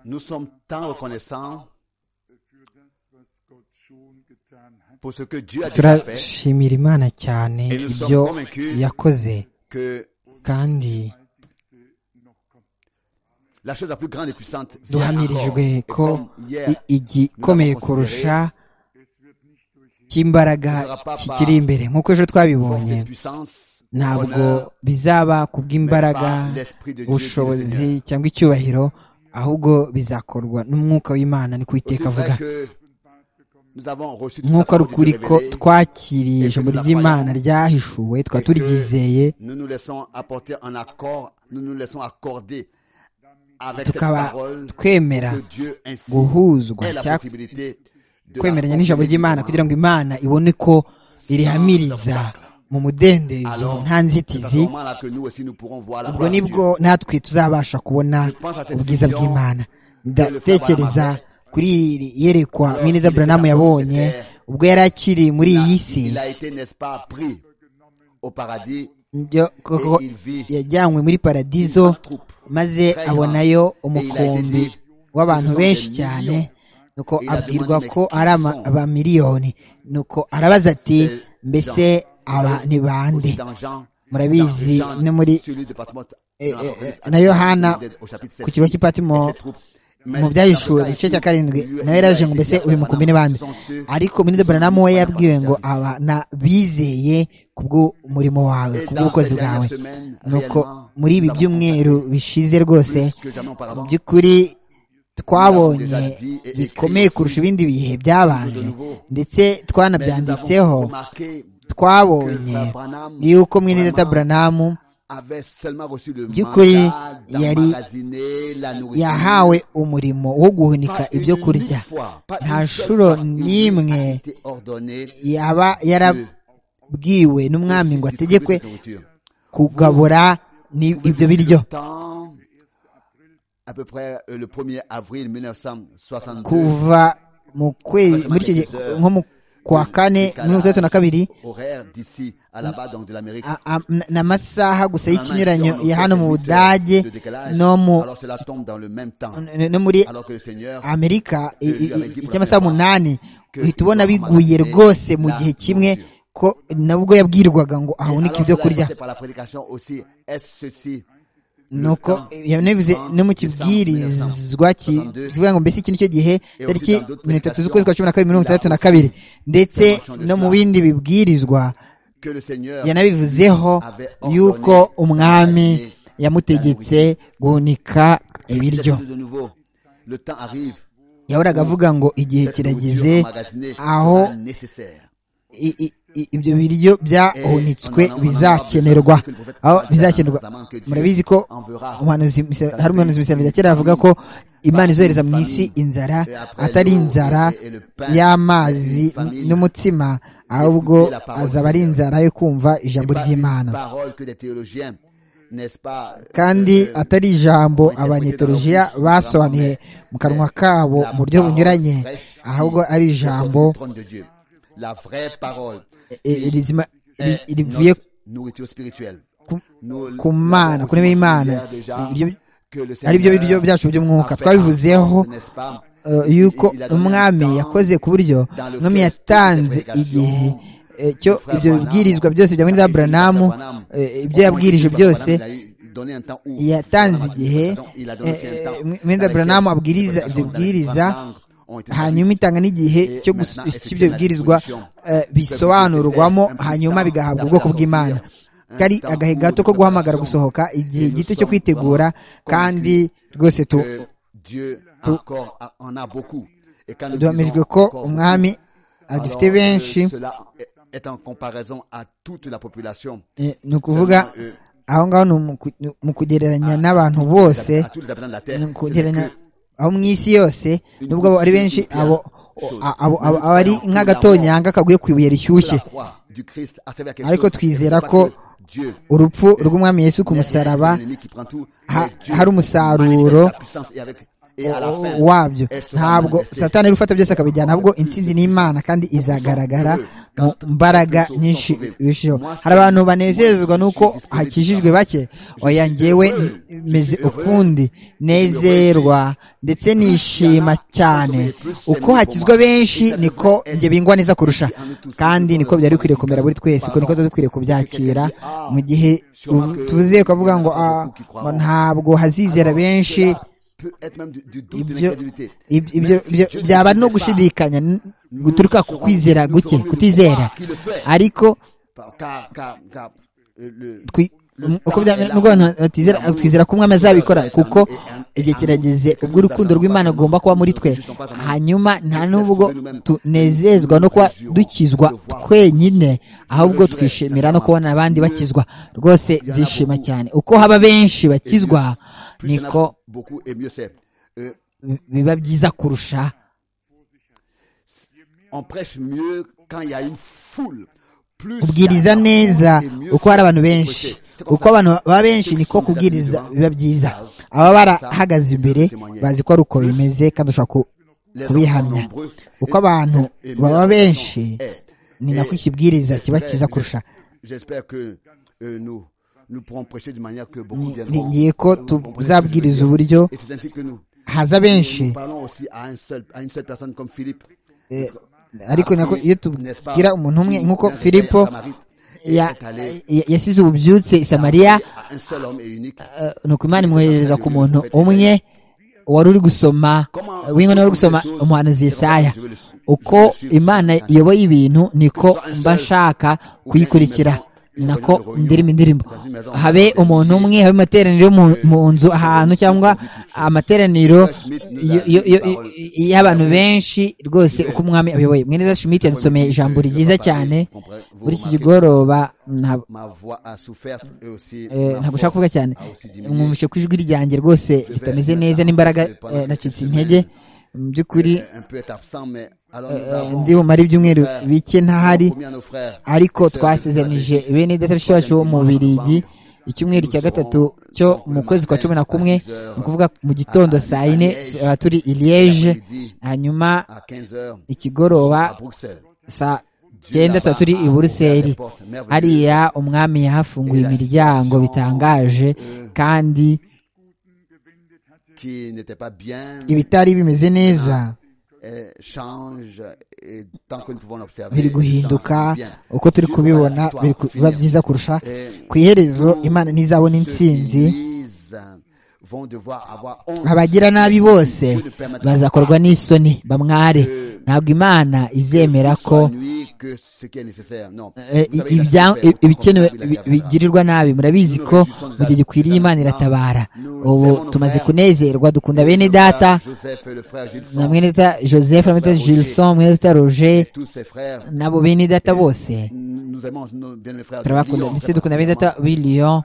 Nous sommes tant reconnaissants turashimira imana cyane ibyo yakoze kandi la chose la plus grande et puissante vient encore. duhamirijwe Et ko comme hier, i- igikomeye kurusha cy'imbaraga kikiri imbere nk'uko ejo force twabibonye et puissance, ntabwo honneur, bizaba kubw'imbaraga ubushobozi cyangwa icyubahiro ahubwo bizakorwa n'umwuka w'imana ni Aussi kuwiteka vrai avuga que nous avons reçu toute la nk'uko ari parole ukuri de Dieu ko révélée, twakiriye ijambo ry'imana ryahishuwe tukaba turyizeye nous nous laissons apporter un accord, nous nous laissons accorder avec cette tukaba parole twemera que Dieu ainsi guhuzwa est la cyangwa possibilité de kwemeranya la n'ijambo ry'imana kugira ngo imana ibone ko irihamiriza mu mudendezo Alors, nta c'est à nzitizi ce moment-là que nous aussi nous pourrons voir la ubwo gloire de Dieu. nibwo natwe tuzabasha kubona ubwiza bw'imana ndatekereza kuri iri yerekwa mwene daburamu yabonye ubwo yari akiri muri Il a- iyi si Il a été, n'est-ce pas, pris au paradis byo koko et il vit yajyanywe muri paradizo maze abonayo umukumbi w'abantu benshi cyane nuko abwirwa ko ari ama- abamiliyoni nuko arabaza ati mbese aba ni bande aussi dans Jean, murabizi dans Jean, no muri celui de Patmote, eh, dans la eh, revue, na Yohana, au chapitre ku kigo cy'i Patimo, Et cette troupe, mais mu byahishuwe mu gice cya karindwi nawe yaraje ngo mbese uyu mukumbi ni bande ariko minida buranamu we yabwiwe ngo aba na bizeye kubw'umurimo wawe kubw'ubukozi bwawe nuko muri ibi byumweru bishize rwose mu by'ukuri twabonye bikomeye kurusha ibindi bihe byabanje ndetse twanabyanditseho twabonye yuko mwene data buranamu by'ukuri by'ukuri yari yari yahawe yahawe umurimo wo guhunika ibyo ibyo kurya nta shuro n'imwe yaba yarabwiwe n'umwami ngo ategekwe kugabura ni- ibyo biryo à peu près euh, le 1er avril 1962 kuva mu kwezi muri icyo gihe nko mu kwa kane muri mirongo itandatu na kabiri horaire d'ici à là-bas donc de l'Amérique a- a- na- ni amasaha gusa y'ikinyuranyo Normalement, ici, on ya fait hano mu 7 heures budage de décalage. no mu alors cela tombe dans le même temps n- no muri alors que le Seigneur amerika i- i- Lui avait dit pour icy'amasaha la umunani que uhita ubona Abraham biguye avait rwose mu la gihe kimwe nourriture. ko nabwo yabwirwaga ngo Et alors ahunike ibyo cela est kurya passé par la prédication aussi est-ce ceci nuko yanabivuze no mu kibwirizwa kivuga ngo mbese iki nicyo gihe tariki mirongo itatu z'ukwezi kwa cumi na kabiri mirongo itandatu na kabiri ndetse no mu bindi bibwirizwa que le Seigneur yanabivuzeho yuko umwami yamutegetse guhunika ibiryo de nouveau le temps arrive yahoraga avuga ngo igihe cette nourriture kirageze emmagasinée aho sera nécessaire i- i- i- ibyo biryo byahunitswe bizakenerwa aho bizakenerwa murabizi ko umuhanuzi Misa- hari umuhanuzi misarabira kera avuga ko imana izohereza mu isi inzara atari inzara y'amazi n'umutsima ahubwo azaba ari inzara yo kumva Et ijambo pas une ry'imana parole que des théologiens n'est-ce pas euh, kandi euh, atari ijambo abanyetolojiya basobanuye mu kanwa kabo mu buryo bunyuranye ahubwo ari ijambo la vraie parole eh, rizima ri- est rivuye notre nourriture spirituelle ku- Nous ku mana l'avons ku ntebe aussi y'imana découvert déjà Ibyo- que le ari byo biryo Seigneur byacu by'umwuka a fait twabivuzeho n'est-ce pas, eh, il- yuko il a donné umwami un temps yakoze ku buryo dans lequel umwami yatanze toutes ces igihe prédications eh, cyo du frère ibyo Branham, bibwirizwa byose bya mwenda Avec Philippe buranamu Branham. eh, ibyo Autrement yabwirije dit, byose Branham, il a donné un temps où yatanze Branham a dit, igihe il a donné aussi un eh, temps eh, mwenda dans lequel Branham les abwiriza prédications ibyo dans les bwiriza différentes langues ont été hanyuma traduites. itanga n'igihe Et maintenant, cyo gusa- cy'ibyo effectivement, bibwirizwa la disposition eh, bisobanurwamo hanyuma bigahabwa ubwoko bw'imana kari agahe gato ko guhamagara gusohoka igihe gito cyo kwitegura kandi rwose tu- Que Dieu encore a- en a beaucoup et quand nous duhamirijwe disons ko encore umwami beaucoup, adufite alors, euh, benshi cela est- est en comparaison à toute la population eh, ni ukuvuga Seulement, euh, aho ngaho ni mu ku- ni mu kugereranya n'abantu bose à tous les habitants de la terre ni ce n'est kugereranya que aho mu isi yose nubwo abo ari benshi abo a- abo abo- abo ari nk'agatonyanga kaguye ku ibuye rishyushye la croix du Christ a servi à quelque ariko chose. twizera C'est pas ko que Dieu urupfu rw'umwami yesu ku musaraba ha- hari umusaruro wabyo ntabwo satani ari gufata byose akabijyana ahubwo intsinzi ni imana kandi izagaragara mu mbaraga nyinshi birushijeho hari abantu banezezwa n'uko hakijijwe bake oya njyewe meze ukundi nezerwa ndetse nishima cyane uko hakizwa benshi niko njye bingwa neza kurusha kandi niko byari bikwiriye kumera buri twese uko niko tuba dukwiriye kubyakira mu gihe tuvuze kuvuga ngo "Ah, ntabwo hazizera benshi peut être même du, du doute, de Ibyo- l'incrédulité. Ib- ibyo ibyo byaba no gushidikanya n- guturuka ku kwizera guke kutizera ariko Par- Car, car, car, euh, le- twi- um- uko byaba nubwo abantu batizera twizera ko umwami azabikora kuko igihe kirageze ubwo urukundo rw'imana rugomba kuba muri twe hanyuma nta nubwo tunezezwa no kuba dukizwa twenyine ahubwo twishimira no kubona abandi bakizwa rwose byishima cyane uko haba benshi bakizwa plus il y en a niko beaucoup et mieux c'est. Euh, biba byiza kurusha on prêche mieux quand il y a une foule. Plus kubwiriza neza uko hari abantu benshi uko abantu baba benshi niko kubwiriza biba byiza ababa barahagaze imbere bazi ko ari uko bimeze kandi ushobora ku- kubihamya uko abantu baba benshi ni nako ikibwiriza kiba cyiza kurusha J'espère que euh, nous nous pourrons prêcher de manière que beaucoup Ni- viendront. ningiye ko tuzabwiriza uburyo Et c'est ainsi que nous. haza benshi Nous parlons aussi à, un seul, à une seule personne comme Philippe. Eh, ariko nako iyo tubwira umuntu umwe nk'uko filipo ya- ya- yasize ububyutse i samariya un seul homme et unique. eh, nuko imana imwohereza ku muntu umwe wari uri gusoma w'inkono wari uri gusoma umuhanuzi yesaya uko imana iyoboye ibintu niko mba nshaka kuyikurikira nako ndirimba indirimbo habe umuntu umwe habe amateraniro yo mu, mu nzu ahantu cyangwa amateraniro yo- yo- yo- y'abantu benshi rwose uko umwami abiyoboye mweneza shimiti yadusomeye ijambo ryiza cyane muri iki kigoroba nta- Ma voix a souffert et aussi. Eh, ma ntabwo force ushaka kuvuga cyane a aussi diminué. mwumvishe ko ijwi ryanjye rwose ritameze neza n'imbaraga eh, nacitse intege mu by'ukuri Euh, Un peu être absent, mais alors nous eh, avons- ndi bumare ibyumweru bike ntahari promis à nos frères ariko et sœurs twasezeranije de bene datashi wacu wo mu Bubiligi icyumweru cya gatatu cyo mu kwezi kwa cumi na kumwe ni ukuvuga mu gitondo saa yine tuzaba turi i liege hanyuma à 15 heures ikigoroba à Bruxelles. saa cyenda tuzaba turi i buruseli hariya umwami yahafunguye imiryango bitangaje kandi Qui n'était pas bien, ibitari bimeze neza euh, change, et tant que nous pouvons l'observer, biri ça guhinduka fait du bien. uko turi Dieu aura la kubibona victoire biri ku- pour biba finir. byiza kurusha Et ku iherezo tous imana ntizabona ceux qui intsinzi lisent vont devoir avoir honte abagira nabi bose bazakorwa n'isoni bamware ntabwo imana izemera soit ko nuit que ce qui est nécessaire. Non. eh, Vous savez, il a ibya- souffert, autant ibikenewe qu'on l'a dit, bi- il a fait bigirirwa nabi murabizi ko mu gihe gikwiriye imana iratabara ubu tumaze kunezerwa dukunda bene data Joseph et le frère Gilson, na mwene data joseph na mwene data gilson mwene data roger tous ses frères. nabo bene data bose Nous aimons nos bien mes frères. de turabakunda Lyon, ndetse très dukunda bene data b'i Lyon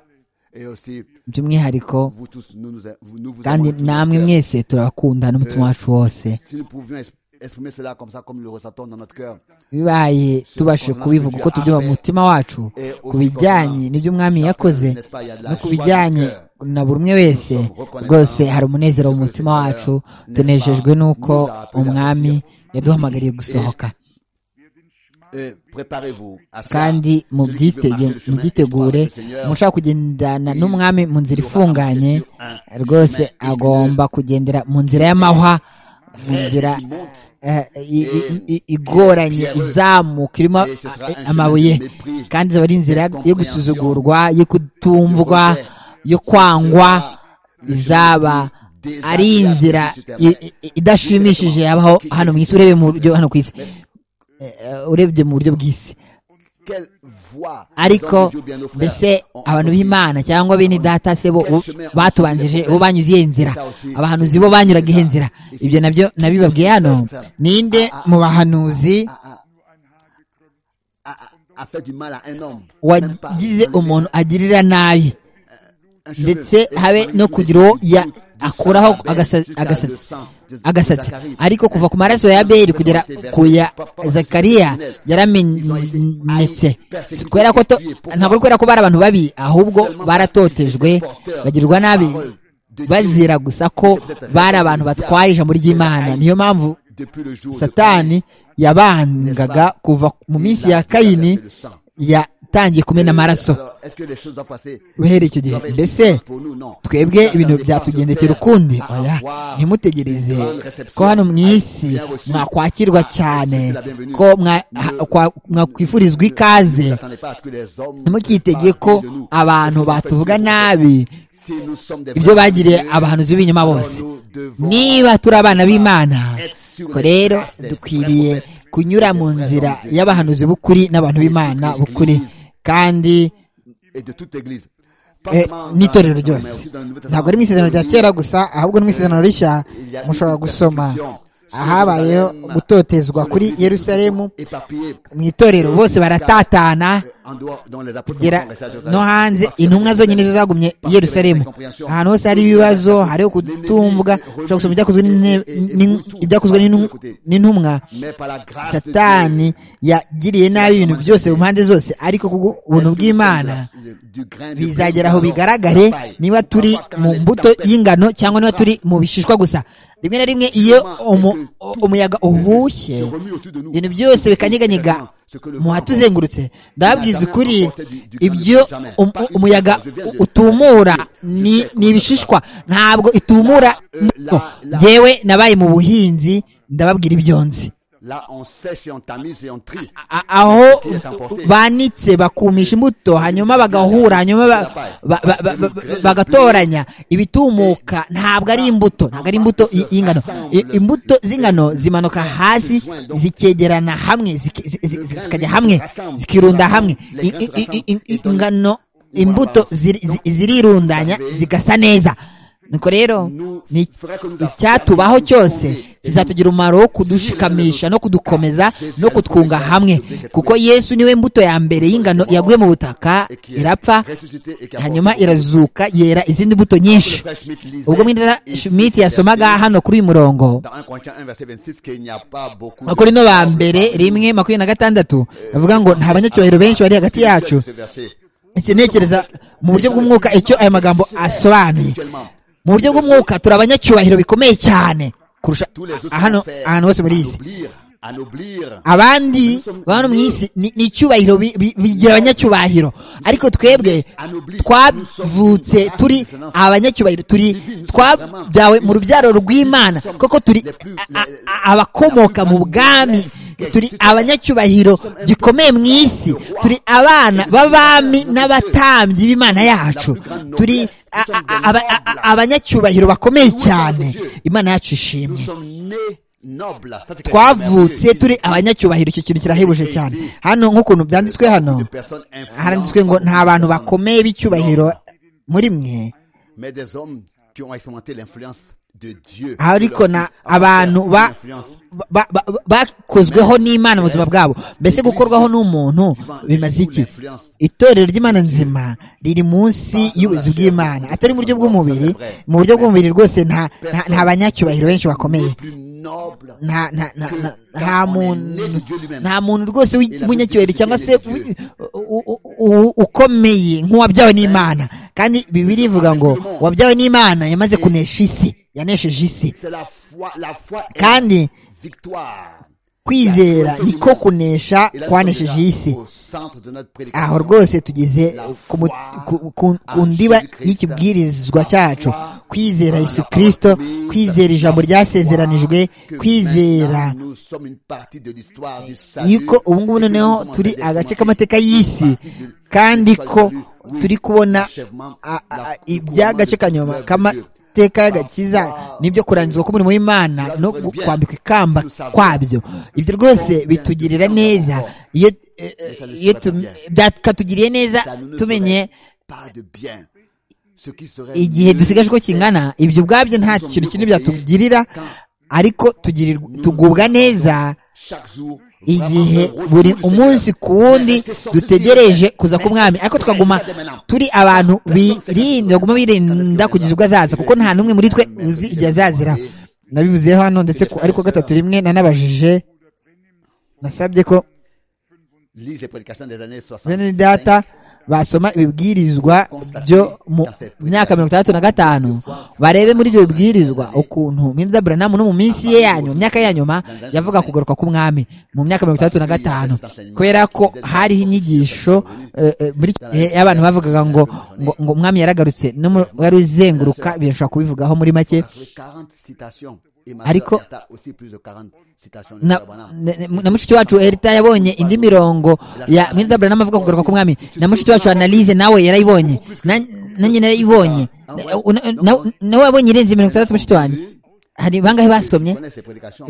Et aussi, by'umwihariko vous tous, nous, nous, vous- nous vous kandi aimons de tout notre namwe cœur. mwese turabakunda n'umutima wacu wose Si nous pouvions es- exprimer cela comme ça, comme le ressentons dans notre cœur. bibaye tubashije kubivuga uko tubyumva mu mutima wacu ku bijyanye n'ibyo umwami yakoze no ku bijyanye na buri umwe wese rwose hari umunezero mu mutima wacu tunejejwe n'uko umwami yaduhamagariye gusohoka Euh, Préparez-vous à cela. kandi mu Celui qui veut byitege marcher le chemin mubyitegure étroit avec le Seigneur, mushaka kugendana n'umwami mu nzira ifunganye rwose agomba kugendera mu nzira y'amahwa mu nzira qui monte eh, i- i- i- igoranye izamuka irimo eh, amabuye kandi izaba ari inzira yo gusuzugurwa yo kutumvwa yo kwangwa izaba ari inzira i- i- idashimishije yabaho hano mu isi urebye mu buryo hano ku isi Eh, urebye mu buryo bw'isi Quelle voix ariko les hommes de Dieu, bien nos frères, mbese ont abantu emprunté. b'imana cyangwa bene data se bo bo- batubanjije bo banyuze iyihe nzira abahanuzi bo banyuraga iyihe nzira ibyo nabyo nabibabwiye hano ninde mu bahanuzi A, a- a- a fait du mal à un homme. Même pas wagize dans le- umuntu agirira nabi un cheveu. ndetse Et habe parmi no tous les kugira uwo petits ya- bouts du akuraho sang d'Abel agasatsi jusqu'à le agasatsi sang de- de agasatsi Zacharie. ariko kuva ku maraso ya abeli kugera ku ya zakariya yaramenetse Si kubera ko to- ntabwo ari kubera ko bari abantu babi ahubwo baratotejwe bagirwa nabi bazira gusa ko bari abantu batwaye ijambo ry'imana niyo mpamvu Depuis le jour de satani yabangaga kuva mu minsi ya kayini yatangiye kumena amaraso Alors, est-ce que les choses doivent passer uhereye icyo gihe doivent être mbese pour nous? Non. twebwe Nous ibintu n'avons pas byatugendekera sur terre ukundi à oya avoir ntimutegereze une grande reception. ko hano mu isi Bien reçu. mwakwakirwa Ah, cyane c'est la bienvenue. ko mwa- ha- kwa- mwakwifurizwa ikaze ntimukitege ko abantu batuvuga nabi ibyo bagiriye abahanuzi b'ibinyoma bose niba turi abana b'imana ko rero dukwiriye kunyura mu nzira y'abahanuzi b'ukuri n'abantu b'imana b'ukuri kandi n'itorero ryose ntabwo ari mu isezerano rya kera gusa ahubwo ni mu isezerano rishya mushobora gusoma ahabayeho gutotezwa kuri yerusalemu mu itorero bose baratatana kugera no hanze intumwa zonyine zo zagumye i yerusalemu ahantu hose hari ibibazo hariho kutumvwa ushobora gusoma ibyakozwe n'intumwa satani yagiriye nabi ibintu byose mu mpande zose ariko ubuntu bw'imana bizagera aho bigaragare niba turi mu mbuto y'ingano cyangwa niba turi mu bishishwa gusa rimwe na rimwe iyo umuyaga uhushye ibintu byose bikanyeganyega mu hatuzengurutse ndababwiza ukuri ibyo umuyaga utumura ni ibishishwa ntabwo itumura yewe nabaye mu buhinzi ndababwira ibyo nzi aho banitse bakumisha imbuto hanyuma bagahura hanyuma bagatoranya ibitumuka ntabwo ari imbuto ntabwo ari imbuto y'ingano imbuto z'ingano zimanuka hasi zikegerana hamwe zikajya hamwe zikirunda hamwe ingano imbuto zirirundanya zigasa neza nuko rero icyatubaho cyose kizatugira umumaro wo kudushikamisha no kudukomeza no kutwunga hamwe kuko yesu niwe mbuto ya mbere y'ingano yaguye mu butaka irapfa hanyuma irazuka yera izindi mbuto nyinshi ubwo mwinjira schmidt yasomaga hano kuri uyu murongo makorino ba mbere rimwe makumyabiri na gatandatu bavuga ngo nta banyacyubahiro benshi bari hagati yacu ntekereza mu buryo bw'umwuka icyo aya magambo asobanuye mu buryo bw'umwuka turi abanyacyubahiro bikomeye cyane kurusha hano ahantu hose muri iyi si abandi bantu mu isi ni icyubahiro bigira abanyacyubahiro ariko twebwe twavutse turi abanyacyubahiro turi twabyawe mu rubyaro rw'imana koko turi abakomoka mu bwami turi abanyacyubahiro gikomeye mu isi turi abana b'abami n'abatambyi b'imana yacu turi abanyacyubahiro bakomeye cyane imana yacu ishimwe twavutse turi abanyacyubahiro icyo kintu kirahebuje cyane hano nk'ukuntu byanditswe hano haranditswe ngo nta bantu bakomeye b'icyubahiro muri mwe ariko na abantu bakozweho n'imana mu buzima bwabo mbese gukorwaho n'umuntu bimaze iki itorero ry'imana nzima riri munsi y'ubuzi bw'imana atari mu buryo bw'umubiri mu buryo bw'umubiri rwose nta banyacyubahiro benshi bakomeye nta muntu rwose w'umunyacyubahiro cyangwa se ukomeye nk'uwabyawe n'imana kandi bibiri ivuga ngo uwabyawe n'imana yamaze kunesha isi yanesheje isi kandi kwizera niko kunesha kwanesheje isi aho rwose tugeze ku ndiba y'ikibwirizwa cyacu kwizera yesu kirisito kwizera ijambo ryasezeranijwe kwizera yuko ubu ngubu noneho turi agace k'amateka y'isi kandi ko turi kubona iby'agace ka nyuma amateka y'agakiza nibyo kurangizwa k'umurimo w'imana no kwambikwa ikamba kwabyo ibyo rwose bitugirira neza iyo byakatugiriye neza tumenye igihe dusigaje uko kingana ibyo ubwabyo nta kintu kinini byatugirira ariko tugubwa neza igihe buri umunsi ku wundi dutegereje kuza ku mwami ariko tukaguma turi abantu birinda baguma birinda kugeza ubwo azaza kuko nta n'umwe muri twe uzi igihe azazira nabivuze hano ndetse ariko gatatu rimwe nanabajije nasabye ko bene data basoma ibibwirizwa byo mu myaka mirongo itandatu na gatanu barebe muri ibyo bibwirizwa ukuntu minda buranamu no mu minsi ye yanyuma myaka ya nyuma yavuga kugaruka k'umwami mu myaka mirongo itandatu na gatanu kubera ko hariho inyigisho muri gihe abantu bavugaga ngo ngo umwami yaragarutse n'umubare uzenguruka birashobora kubivugaho muri make ariko na mushiki wacu erita yabonye indi mirongo ya mwidabura n'amavuga kugaruka k'umwami na mushiki wacu analize nawe yarayibonye nanjye narayibonye nawe wabonye irenze mirongo itandatu mushiki wanjye hari bangahe basomye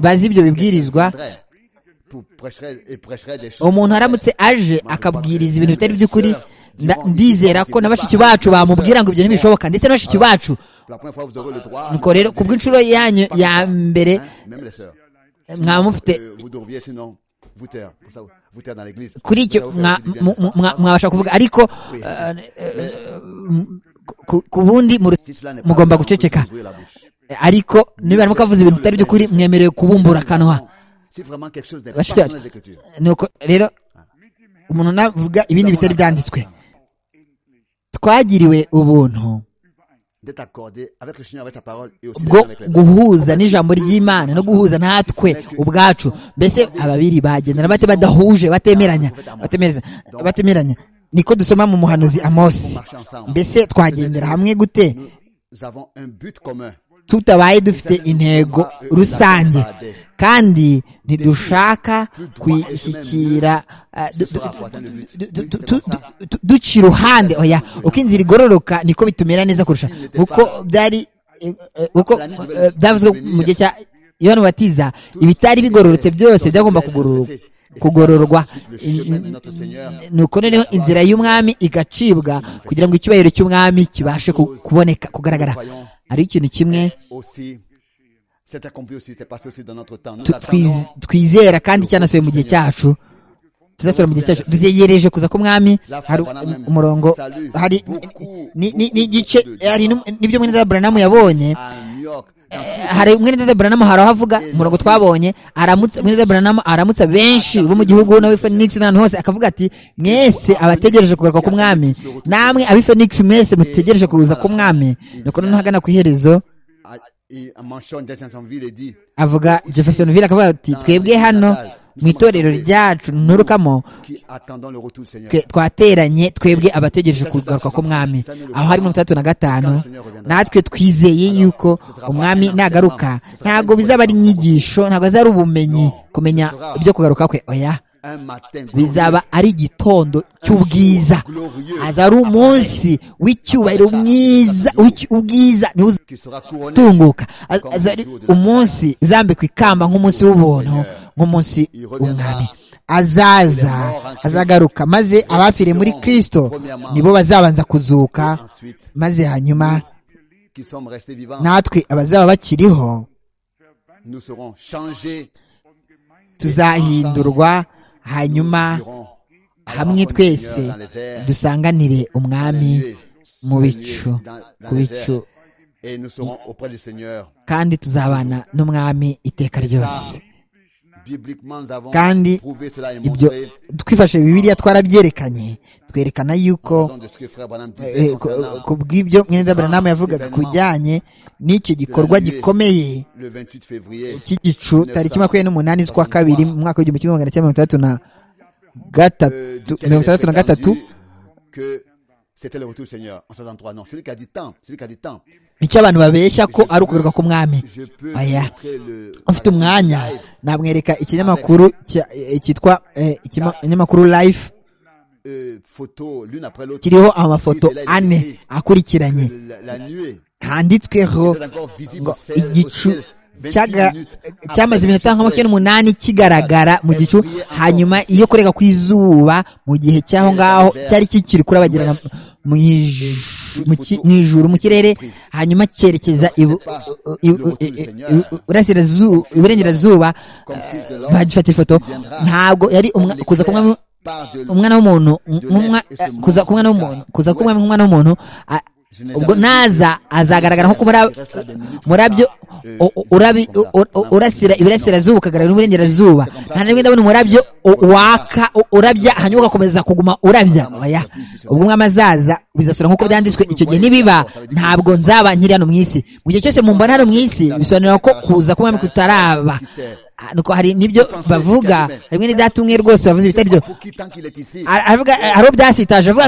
bazi ibyo bibwirizwa umuntu aramutse aje akabwiriza ibintu bitari by'ukuri ndizera ko na bashiki bacu bamubwira ngo ibyo ntibishoboka ndetse na bashiki bacu nuko rero ku bw'inshuro yanyu ya mbere mwaba mufite kuri icyo mwabasha kuvuga ariko ku bundi mugomba guceceka ariko niba arimo kavuze ibintu bitari by'ukuri mwemerewe kubumbura akanwa nuko rero umuntu navuga ibindi bitari byanditswe twagiriwe ubuntu bwo guhuza n'ijambo ry'imana no guhuza natwe ubwacu mbese ababiri bagendana bate badahuje batemeranya batemeranya niko dusoma mu muhanuzi amosi mbese twagendera hamwe gute tutabaye dufite intego rusange kandi ntidushaka kwishyikira duca iruhande oya uko inzira igororoka niko bitumera neza kurusha kuko byari kuko byavuzwe mu gihe cya yohani batiza ibitari bigororotse byose byagomba kugororoka kugororwa nuko noneho inzira y'umwami igacibwa kugira ngo icyubahiro cy'umwami kibashe kuboneka kugaragara ari ikintu kimwe twizera kandi cyanasohoye mu gihe cyacu tuzasohora mu gihe cyacu dutegereje kuza k'umwami hari umurongo hari n'igice hari n'ibyo mwene buranamu yabonye hari umwenda buranamu hari aho avuga umurongo twabonye aramutse umwenda buranamu aramutse benshi bo mu gihugu n'abi fenix n'ahantu hose akavuga ati mwese abategereje kugaruka k'umwami namwe abi fenix mwese mutegereje kuza k'umwami nuko noneho hagana ku iherezo avuga jefferson ville akavuga ati twebwe hano mu itorero ryacu nturukamo twateranye twebwe abategereje kugaruka k'umwami aho hari mirongo itandatu na gatanu natwe twizeye yuko umwami nagaruka ntabwo bizaba ari inyigisho ntabwo bizaba ari ubumenyi kumenya ibyo kugaruka kwe oya bizaba ari igitondo cy'ubwiza aza ari umunsi w'icyubahiro mwiza ubwiza ntiwuzatunguka umunsi uzambikwa ikamba nk'umunsi w'ubuntu nk'umunsi w'umwami azaza azagaruka maze abapfiriye muri kirisito nibo bazabanza kuzuka maze hanyuma natwe abazaba bakiriho tuzahindurwa hanyuma hamwe twese dusanganire umwami mu bicu ku bicu kandi tuzabana n'umwami iteka ryose kandi ibyo twifashe bibiliya twarabyerekanye twerekana yuko ku bw'ibyo mwenda buranamu yavugaga ku bijyanye n'iki gikorwa gikomeye cy'igicu tariki makumyabiri n'umunani z'ukwa kabiri mu mwaka w'igihumbi kimwe magana cyenda mirongo itandatu na gatatu mirongo itandatu na gatatu icyo abantu babeshya ko ari ukugaruka k'umwami aya ufite umwanya namwereka ikinyamakuru cyitwa ikinyamakuru life kiriho amafoto ane akurikiranye handitsweho ngo igicu cyamaze iminota nka makumyabiri n'umunani kigaragara mu gicu hanyuma iyo kurega ku izuba mu gihe cy'aho ngaho cyari kikiri kurabagirana mu ijuru mu kirere hanyuma cyerekeza iburengerazuba bagifata ifoto ntabwo yari kuza kumwe umwana w'umuntu kuza kumwe n'umuntu kuza kumwe nk'umwana w'umuntu ubwo naza azagaragara nko murabyo urasira ibirasirazuba ukagaragara n'uburengerazuba nta n'imwe ndabona umurabyo waka urabya hanyuma ugakomeza kuguma urabya oya ubwo umwami azaza bizasura nk'uko byanditswe icyo gihe nibiba ntabwo nzaba nkiri hano mu isi mu gihe cyose mumbona hano mu isi bisobanura ko kuza k'umwami kutaraba nuko hari nibyo bavuga rimwe n'idata umwe rwose bavuze ibitari byo aravuga hariho byasitaje avuga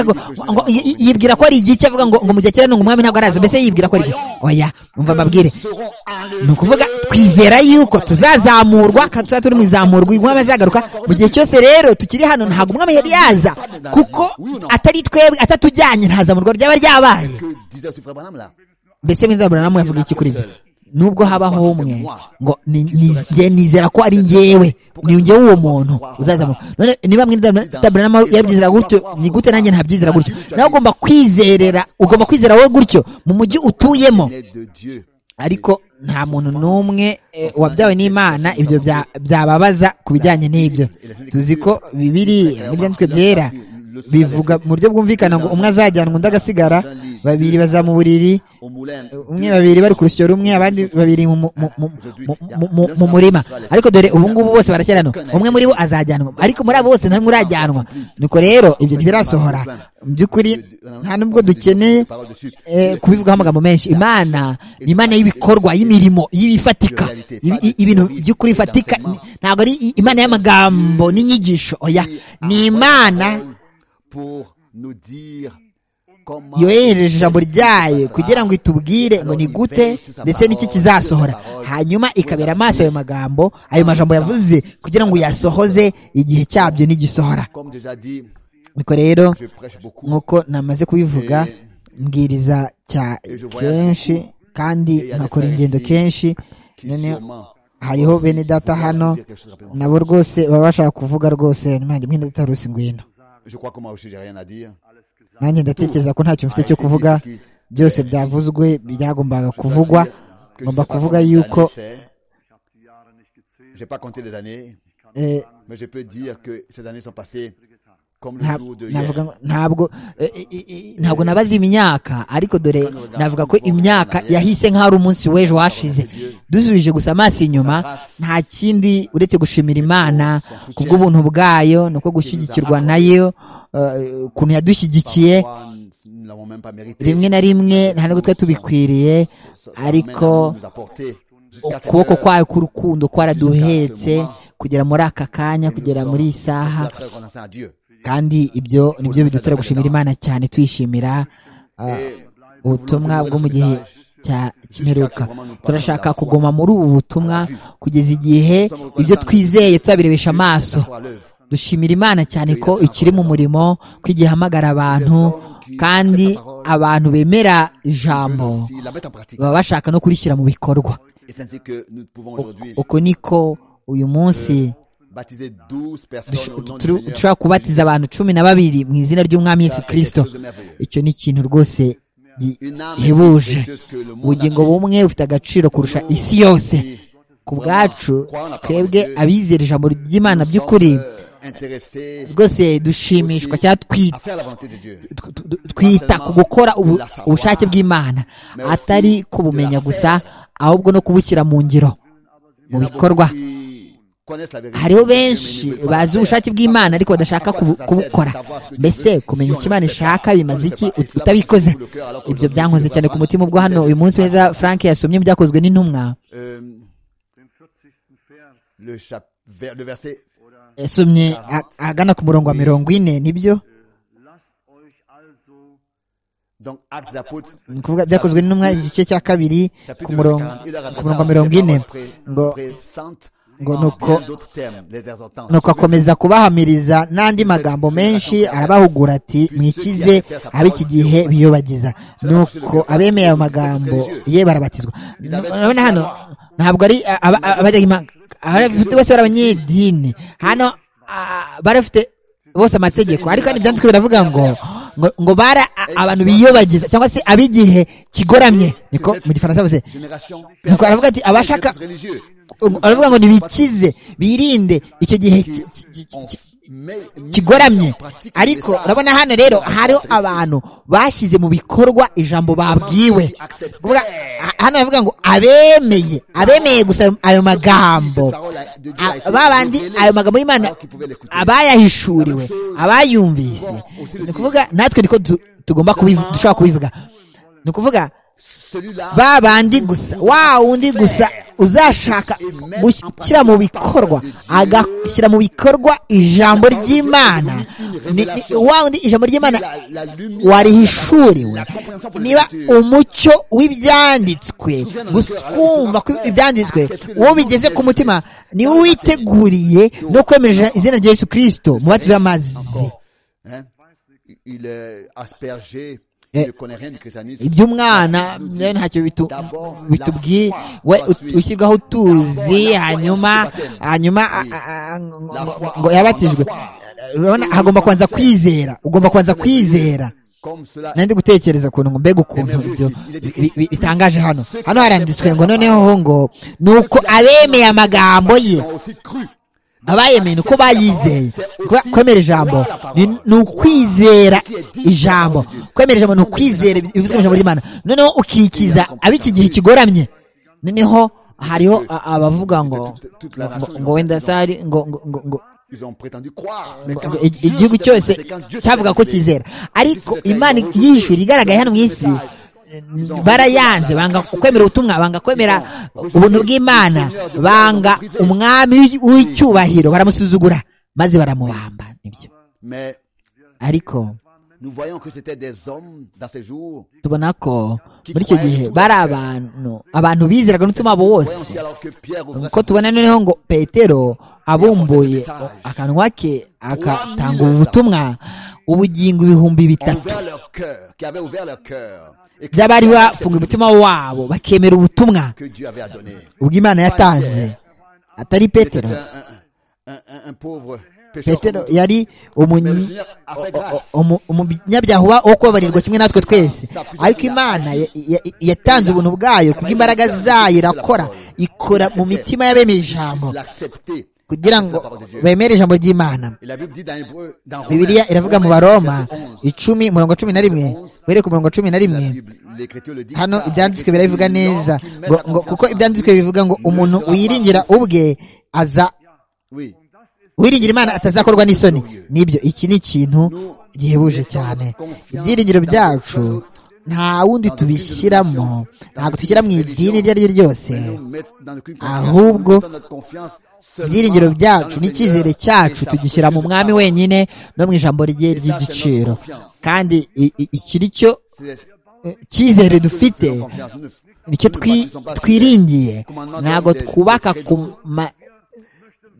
ngo yibwira ko ari igice avuga ngo ngo mu gihe cyera umwami ntabwo araza mbese yibwira ko ari oya umva mbabwire ni ukuvuga twizera yuko tuzazamurwa kandi tuzaba turi mu izamurwa umwami azagaruka mu gihe cyose rero tukiri hano ntabwo umwami yari yaza kuko atari twebwe atatujyanye ntazamurwa ryaba ryabaye mbese mwizabura namwe yavuga iki kuri ibyo nubwo habaho umwe ngo ni- ni- nge- nizera ko ari njyewe ni njyewe uwo muntu uzazamo none niba mwindaburanama yabyizera gutyo ni gute nanjye ntabyizera gutyo nawe ugomba kwizerera ugomba kwizera wowe gutyo mu mujyi utuyemo ariko nta muntu n'umwe eh, wabyawe n'imana ibyo bya- byababaza ku bijyanye n'ibyo tuzi ko bibiri n'ibyanditswe byera bivuga mu buryo bwumvikana ngo umwe azajyanwa undi agasigara babiri baza mu buriri umwe babiri bari ku rusyo rumwe abandi babiri mu- mu- mu- mu- mu- mu- mu murima ariko dore ubu ngubu bose baracyarana umwe muri bo azajyanwa ariko muri abo bose nta n'umwe urajyanwa nuko rero ibyo ntibirasohora mu by'ukuri nta n'ubwo dukeneye eh, kubivugaho amagambo menshi imana ni imana y'ibikorwa y'imirimo y'ibifatika ibi- i- ibintu by'ukuri bifatika ni- ntabwo ari i- imana y'amagambo n'inyigisho oya ni imana yohereje ijambo ryayo kugira ngo itubwire ngo ni gute ndetse n'iki kizasohora hanyuma ikabera amaso ayo magambo ayo majambo yavuze kugira ngo yasohoze igihe cyabyo n'igisohora niko rero nk'uko namaze kubivuga mbwiriza cya kenshi kandi nkakora ingendo kenshi noneho hariho bene data hano nabo rwose baba bashaka kuvuga rwose nanjye mwene data rusi ngwino nanjye ndatekereza ko ntacyo mfite cyo kuvuga byose byavuzwe byagombaga kuvugwa ngomba kuvuga yuko j'ai pas compté les années eh, mais je peux dire que ces années sont passées comme le nta- jour de hier navuga ngo- ntabwo eh, eh, eh, ntabwo nabaze imyaka ariko dore navuga ko imyaka yahise nk'aho ari umunsi w'ejo washize dusubije gusa amaso inyuma nta kindi uretse gushimira imana kubw'ubuntu bwayo ni uko gushyigikirwa nayo eh, ukuntu yadushyigikiye Parfois, nous ne l'avons même pas mérité rimwe na rimwe nta nubwo twari tubikwiriye Sa- sa main ariko nous nous a portés jusqu'à cette ukuboko heure. kwayo k'urukundo kwaraduhetse kugera muri aka kanya kugera muri iyi saha Nous avons reconnaissance à Dieu. kandi ibyo nibyo bidutera gushimira imana cyane twishimira ah, ubutumwa bwo mu gihe cya kimperuka turashaka kuguma muri ubu butumwa kugeza igihe ibyo twizeye tuzabirebesha amaso Pour l'œuvre. dushimira imana cyane ko ikiri mu murimo ko igihamagara abantu kandi abantu bemera ijambo Si la mettre en pratique. baba bashaka no kurishyira mu bikorwa Et c'est ainsi que nous pouvons aujourd'hui uko niko uyu munsi baptiser 12 personnes au nom du dushobora Seigneur. kubatiza abantu cumi na babiri mu izina ry'umwami Ça, yesu c'est kirisito quelque chose de merveilleux. icyo ni ikintu rwose gi- Une âme est plus gihebuje précieuse que le monde ubugingo entier. bumwe bufite agaciro kurusha isi yose ku bwacu twebwe abizera ijambo Nous ry'imana sommes, by'ukuri euh, intéressés rwose dushimishwa cyangwa twi- à faire la volonté de Dieu. tw- tw- twita ku gukora ubu- ubushake bw'imana atari kubumenya gusa ahubwo no kubushyira mu ngiro Il y mu en a bikorwa beaucoup qui connaissent la vérité hariho de Dieu, mais benshi ils ne veulent pas bazi la faire. ubushake bw'imana ariko badashaka kubu- kubukora mbese kumenya icyo imana ishaka bimaze iki utabikoze ibyo byankoze cyane ku mutima ubwo hano uyu munsi neza frank yasomye mu byakozwe n'intumwa Euh, le, chap- vers- le verset yasomye a- ahagana ku murongo wa mirongo ine nibyo donc Actes des Apôtres ni kuvuga byakozwe n'intumwa igice cya kabiri ku murongo ku murongo wa mirongo ine ngo ngo nuko nuko akomeza kubahamiriza n'andi magambo menshi arabahugura ati mwikize ab'iki gihe biyobagiza nuko abemeye ayo magambo ye barabatizwa urabona hano ntabwo ari aba- aba- abajya imana abafite bose bari abanyedini hano ah, barafite bose amategeko ariko kandi ibyanditswe biravuga ngo ngo, ngo bara a- abantu biyobagiza cyangwa se ab'igihe kigoramye niko mu gifaransa bavuze nuko aravuga ati abashaka aravuga ngo nibikize birinde icyo gihe ki- ki- ki- ki- kigoramye ariko urabona hano rero hariho abantu bashyize mu bikorwa ijambo babwiwe Kuvuga- ha- hano baravuga ngo abemeye abemeye gusa ayo- ayo magambo A- babandi ayo magambo y'imana abayahishuriwe abayumvise ni ukuvuga natwe niko tu- tugomba kubivu- dushobora kubivuga ni ukuvuga ba bandi gusa wa wundi gusa uzashaka gushyira mu bikorwa agashyira mu bikorwa ijambo ry'imana Ni- ni- wa wundi ijambo ry'imana warihishuriwe niba umucyo w'ibyanditswe gusa kumva ko ibyanditswe uwo bigeze ku mutima niwe witeguriye no kwemerera izina rya yesu kirisito mu batizo amazi Hein? Il est aspergé iby'umwana byo ntacyo bitu- bitubwiye we ut- ushyirwaho utuzi hanyuma hanyuma a- a- a- ngo- ngo- ngo yabatijwe urabona hagomba kubanza kwizera ugomba kubanza kwizera nandi gutekereza kuntu ngo mbega ukuntu ibyo bi- bi- bitangaje hano hano haranditswe ngo noneho ngo nuko abemeye amagambo ye abayemeye ni uko bayizeye Kuba- kwemera ijambo ni ni ukwizera ijambo kwemera ijambo ni ukwizera ibivuzwe mu ijambo ry'imana noneho ukikiza ab'iki gihe kigoramye noneho hariho a- abavuga ngo ngo- ngo wenda sari ngo ngo ngo- ngo ngo- ngo- ig- igihugu cyose cyavuga ko kizera ariko imana y'ijuru igaragaye hano mu isi barayanze banga kwemera ubutumwa banga kwemera ubuntu bw'imana banga umwami w'icyubahiro baramusuzugura maze baramubamba nibyo Mais ariko nous voyons que c'était des hommes dans ces jours. tubona ko muri icyo gihe bari abantu abantu bizeraga n'umutima wabo Voyons wose si alors que Pierre ouvrait ko sa tubona noneho ngo petero abumbuye akanwa ke agatanga ubu butumwa ubugingo ibihumbi bitatu envers leur cœur, qui avait ouvert leur cœur et qui by'abari bafunga umutima wabo bakemera ubutumwa que Dieu avait à donner. ubwo imana yatanze atari C'était petero un, un- un- un pauvre pécheur. petero comme nous. yari Mais le umunyu- Seigneur a fait o- grâce. o- umu- umunyabyaha wo kubabarirwa kimwe natwe twese ariko imana ya- ya- yatanze ubuntu bwayo kubw'imbaraga zayo irakora ikora mu mitima y'abemeye ijambo Il l'accepter. kugira ngo bemere ijambo ry'imana Et la Bible dit dans Hébreu, dans bibiliya Romains, iravuga mu Romains, baroma verset 11, icumi umurongo cumi na rimwe uhereye ku murongo cumi na la rimwe Bible, l'Écriture le dit. hano car il ibyanditswe est birabivuga l'homme neza qui met ngo, sa ngo, confiance kuko en ibyanditswe lui. bivuga ngo Ne umuntu sera pas wiringira confus. ubwe aza Oui. wiringira imana atazakorwa n'isoni nibyo iki ni ikintu gihebuje cyane ibyiringiro byacu nta wundi tubishyiramo ntabwo tubishyira mu idini iryo ari ryo ryose Mais nous mettons dans aucune ahubwo confiance, nous mettons notre confiance seulement ibyiringiro byacu dans le n'icyizere Seigneur cyacu et sa tugishyira mu précieuse mwami parole. wenyine no mu ijambo rye ry'igiciro kandi i- i- iki ni cyo C'est- eh, cyizere nous dufite faisons confiance, nous ne- nicyo nous ne twi- bâtissons pas sur twiringiye ntabwo twubaka ku ma-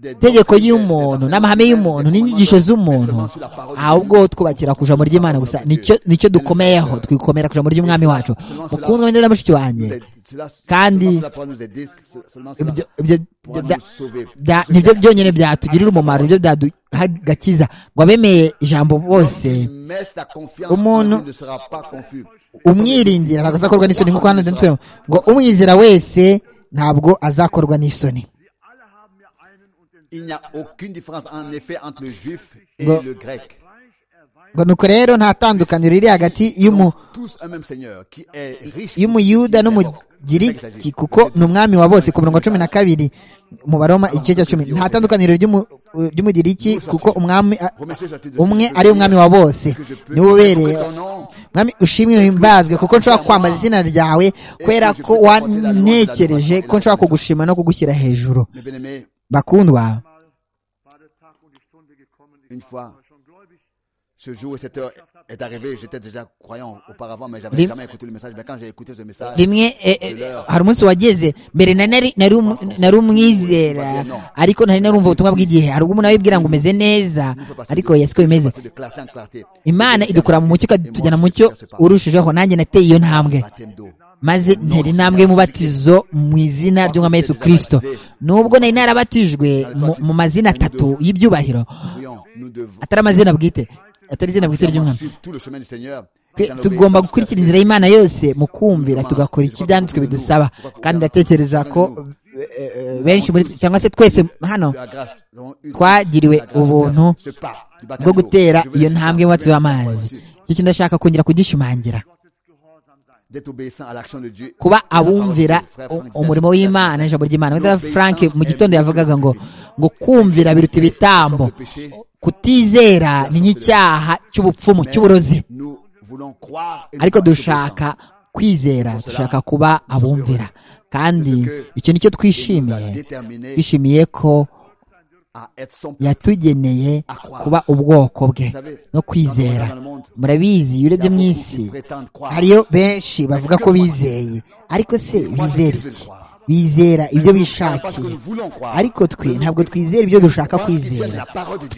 des- des- itegeko des- des- y'umuntu des- n'amahame des- y'umuntu des- des- n'inyigisho des- z'umuntu des- des- des- ahubwo twubakira ku ijambo ry'imana gusa nicyo nicyo dukomeyeho twikomera ku ijambo ry'umwami wacu mukundwa wenda na mushiki wanjye nous aide- cela- Kandi- seulement cela pourra nous aider, se- seulement cela ibyo ibyo pourra ibyo nous bya- sauver. bya- Ceux nibyo qui- byonyine byatugirira umumaro nibyo byaduha gakiza ngo abemeye ijambo qui bose met sa confiance Umuntu- en Dieu ne sera pas confus. umwiringira ntabwo azakorwa n'isoni nk'uko hano byanditswe ngo umwizera wese ntabwo azakorwa n'isoni Il n'y a aucune différence en effet entre le juif et Bon. le grec. ngo nuko rero nta tandukaniro riri hagati y'umu Tous un même Seigneur qui est riche. y'umuyuda n'umugiriki kuko ni umwami wa bose ku murongo wa cumi na kabiri mu baroma igice cya cumi nta tandukaniro ry'umu- ry'umugiriki kuko umwami a- umwe ari umwami wa bose niwe ubereye mwami ushimwe himbazwe kuko nshobora kwambaza izina ryawe kubera ko wantekereje ko nshobora kugushima no kugushyira hejuru Mais bien aimé, bakundwa une fois, ce jour et cette heure est arrivé. J'étais déjà croyant auparavant, mais j'avais Lim- jamais écouté le message. Mais quand j'ai écouté ce message, rimwe eh, eh, hari umunsi wageze mbere na- nari nari um- nari umwizera ariko ntari narumva ubutumwa bw'igihe hari ubwo umuntu aba yibwira ngo umeze neza nous fait passer ariko de- yesi ko bimeze passer de clarté en clarté. imana idukura mu mucyo ikatujyana mu mucyo Urush. urushijeho nanjye nateye iyo ntambwe maze ntera intambwe y'umubatizo mu izina ry'umwami yesu kirisito nubwo nari narabatijwe mu- mu mazina atatu y'ibyubahiro Nous devons atari amazina bwite atari izina bwite ry'umwami suivre tout le chemin du Seigneur. Twe tugomba gukurikira inzira y'imana yose mu kumvira tugakora iki ibyanditswe bidusaba kandi ndatekereza ko eh, eh, benshi muri twe cyangwa se twese hano twagiriwe ubuntu bwo gutera iyo ntambwe y'umubatizo w'amazi icyo kintu ndashaka kongera kugishimangira kuba abumvira u- umurimo w'imana ijambo ry'imana wenda frank mu gitondo yavugaga ngo ngo kumvira biruta ibitambo kutizera ni nk'icyaha cy'ubupfumu cy'uburozi ariko dushaka kwizera dushaka kuba abumvira kandi icyo nicyo twishimiye twishimiye ko yatugeneye kuba ubwoko bwe no kwizera murabizi iyo urebye mu isi hariyo benshi bavuga ko bizeye ariko se bizera iki bizera ibyo bishakiye ariko twe ntabwo twizera ibyo dushaka kwizera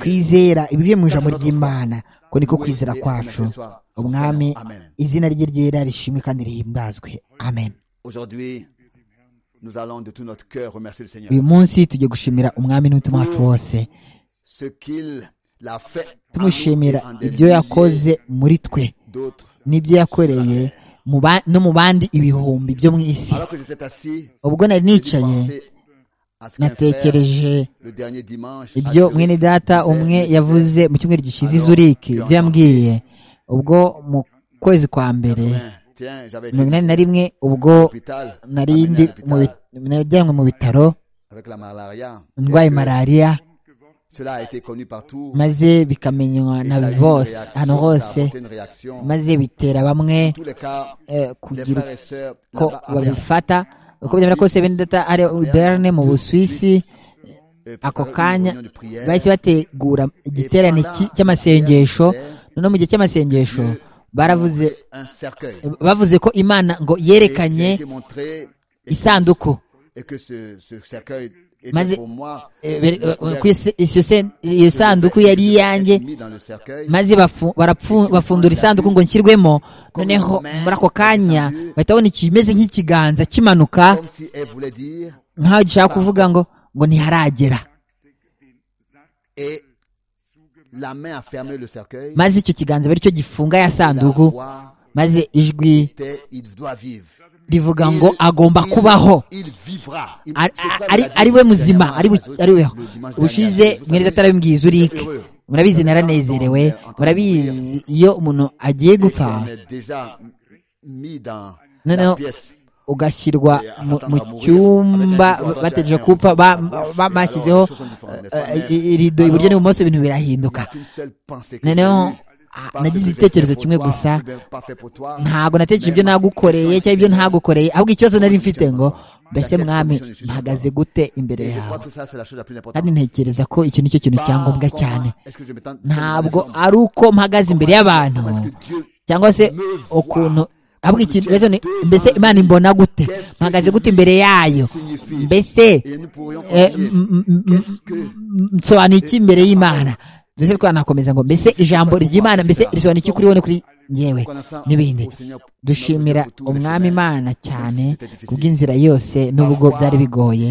twizera ibivuye mu ijambo ry'imana ko niko kwizera kwacu umwami izina rye ryera rishimwe kandi rihimbazwe amen uyu munsi tujye gushimira umwami n'umutima wacu wose tumushimira ibyo yakoze muri twe n'ibyo yakoreye no mu bandi ibihumbi byo mu isi ubwo nari nicaye natekereje ibyo mwene data umwe yavuze mu cyumweru gishyize izuriki ibyo yambwiye ubwo mu kwezi kwa mbere mirongo inani na rimwe ubwo narindi najyanywe mu bitaro ndwaye malariya maze bikamenywa na bose ahantu hose maze bitera bamwe kugira ko babifata uko byemera kose bene data ari berne mu busuwisi ako kanya bahise bategura igiterane cy'amasengesho noneho mu gihe cy'amasengesho baravuze bavuze ko imana ngo yerekanye isanduku maze iyo sanduku yari iyanjye maze bafundura isanduku ngo nshyirwemo noneho muri ako kanya bahita babona ikimeze nk'ikiganza kimanuka nk'aho gishaka kuvuga ngo ngo ntiharagera maze icyo kiganza bari cyo gifunga ya sanduku maze ijwi rivuga ngo agomba kubaho ari we muzima ari weho ushize mwene data arabibwiye izurike murabizi naranezerewe murabizi iyo umuntu agiye gupfa noneho ugashyirwa mu cyumba bategereje kupfa bashyizeho irido iburyo n'ibumoso ibintu birahinduka noneho nagize igitekerezo kimwe gusa ntabwo natekereje ibyo nagukoreye cyangwa ibyo ntagukoreye ahubwo ikibazo nari mfite ngo mbese mwami mpagaze gute imbere yawe kandi ntekereza ko iki ni cyo kintu cyangombwa cyane ntabwo ari uko mpagaze imbere y'abantu cyangwa se ukuntu ahubwo ikintu mbese imana imbona gute mpagaze gute imbere yayo mbese nsobanuye iki imbere y'imana ndetse twanakomeza ngo mbese ijambo ry'imana mbese risobanura iki kuri wowe kuri ngewe n'ibindi dushimira umwami imana cyane kubw'inzira yose n'ubwo byari bigoye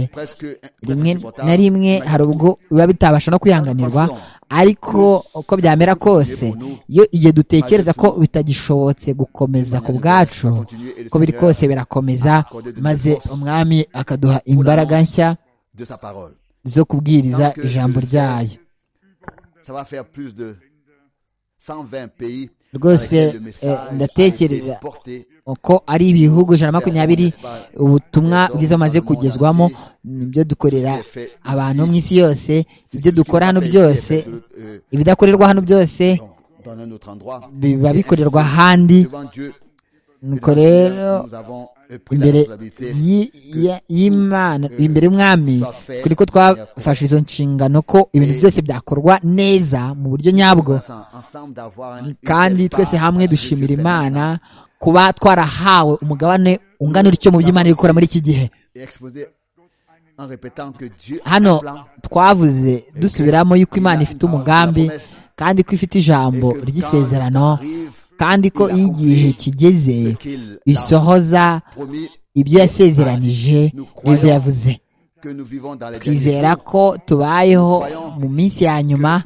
rimwe na rimwe hari ubwo biba bitabasha no kwihanganirwa ariko uko byamera kose iyo igihe dutekereza ko bitagishobotse gukomeza ku bwacu uko biri kose birakomeza maze umwami akaduha imbaraga nshya zo kubwiriza ijambo ryayo rwose ndatekereza uko ari ibihugu ijana na makumyabiri ubutumwa bwiza bumaze kugezwamo ibyo dukorera abantu mu isi yose ibyo dukora hano byose ibidakorerwa hano byose biba bikorerwa ahandi nuko rero imbere y'imana imbere y'umwami kuri ko twafashe izo nshingano ko ibintu byose byakorwa neza mu buryo nyabwo kandi twese hamwe dushimira imana kuba twarahawe umugabane ungana utyo mu by'imana iri gukora muri iki gihe hano twavuze dusubiramo yuko imana ifite umugambi kandi ko ifite ijambo ry'isezerano kandi ko iyo igihe kigeze isohoza ibyo yasezeranije n'ibyo yavuze twizera ko tubayeho mu minsi ya nyuma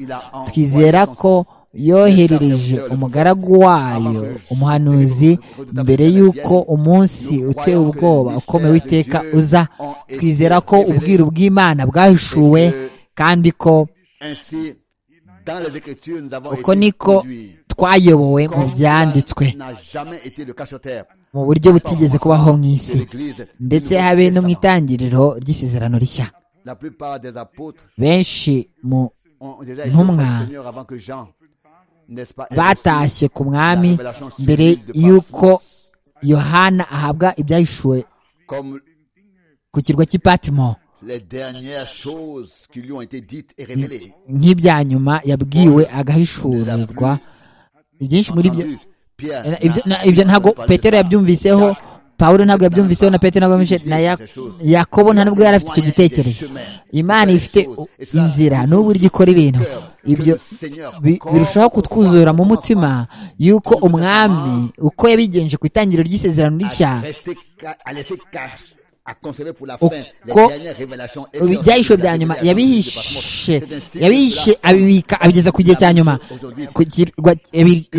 twizera ko yoherereje umugaragu wayo umuhanuzi mbere y'uko umunsi uteye ubwoba ukomeye w'iteka uza twizera ko ubwiru bw'imana bwahishuwe kandi ko uko niko twayobowe mu byanditswe mu buryo butigeze kubaho mu isi ndetse habe no mu itangiriro ry'isezerano rishya benshi mu ntumwa batashye ku mwami mbere y'uko yohana ahabwa ibyahishuwe ku kirwa cy'ipatimo nk'ibya nyuma yabwiwe agahishurirwa ibyinshi muri byo ibyo ntabwo petero yabyumviseho pawulo ntabwo yabyumviseho na pete na misheli na yakobo nta nubwo yari afite icyo gitekerezo imana ifite inzira n'uburyo ikora ibintu ibyo birushaho kutwuzura mu mutima y'uko umwami uko yabigenje ku itangiriro ry'isezerano rishya uko ibyahisho bya nyuma yabihishe yabihishe abibika abigeza ku gihe cya nyuma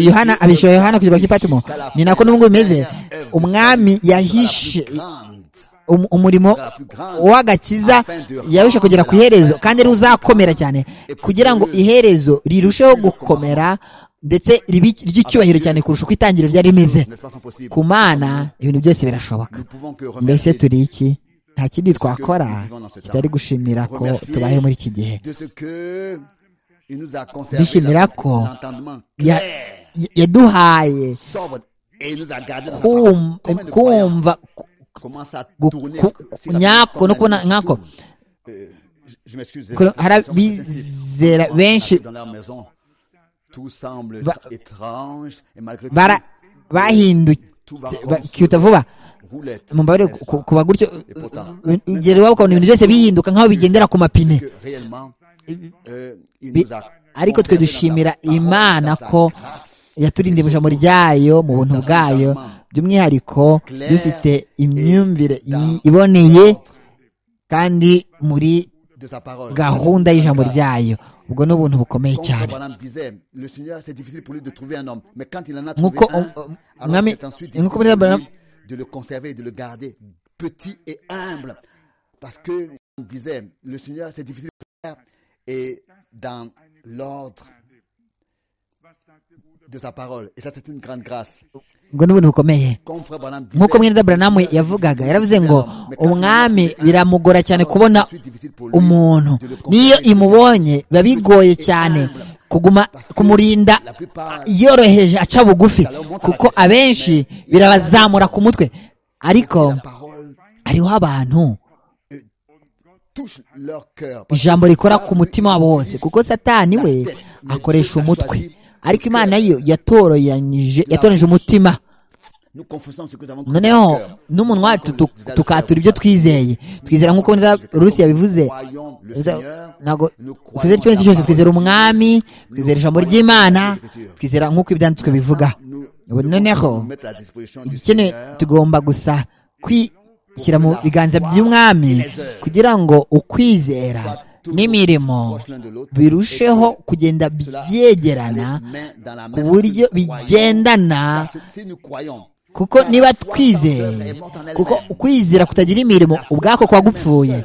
yohana abishyura yohana kugirwa kuri patimo ni nako n'ubungubu bimeze umwami yahishe umurimo w'agakiza yarusha kugera ku iherezo kandi ruzakomera cyane kugira ngo iherezo rirusheho gukomera ndetse ry'icyubahiro cyane kurusha uko itangiriro ryari rimeze ku mana ibintu byose birashoboka mbese turi iki nta kindi twakora kitari gushimira ko tubaye muri iki gihe dushimira ko yaduhaye kumva nyako no kubona nkako hari abizera benshi bahindukiyuta vuba mubare kuba gutyo igihe waba ukabona ibintu byose bihinduka nk'aho bigendera ku mapine ariko twe dushimira imana ko yaturindira ijambo ryayo mu buntu bwayo by'umwihariko bifite imyumvire iboneye kandi muri gahunda y'ijambo ryayo ubwo ni ubuntu bukomeye cyane nk'uko umwami nk'uko muri baramu de le conserver et de le garder petit et humble. Parce que, on disait, le Seigneur, c'est difficile de faire et dans l'ordre de sa parole. Et ça, c'est une grande grâce. ubwo ni ubuntu bukomeye nk'uko mwene buranamu yavugaga yaravuze ngo umwami biramugora cyane kubona umuntu n'iyo imubonye biba bigoye cyane kuguma kumurinda yoroheje aca bugufi kuko abenshi birabazamura ku mutwe ariko hariho abantu ijambo rikora ku mutima wabo wose kuko satani we akoresha umutwe ariko imana yo yatoranije umutima noneho n'umunwa wacu tukatura ibyo twizeye twizera nk'uko rusi yabivuze ntabwo twizera ikibazo cyose twizera umwami twizera ijambo ry'imana twizera nk'uko ibyanditswe bivuga noneho igikenewe tugomba gusa kwishyira mu biganza by'umwami kugira ngo ukwizera n'imirimo birusheho kugenda byegerana ku buryo bigendana kuko niba twizeye kuko ukwizera kutagira imirimo ubwako kuba gupfuye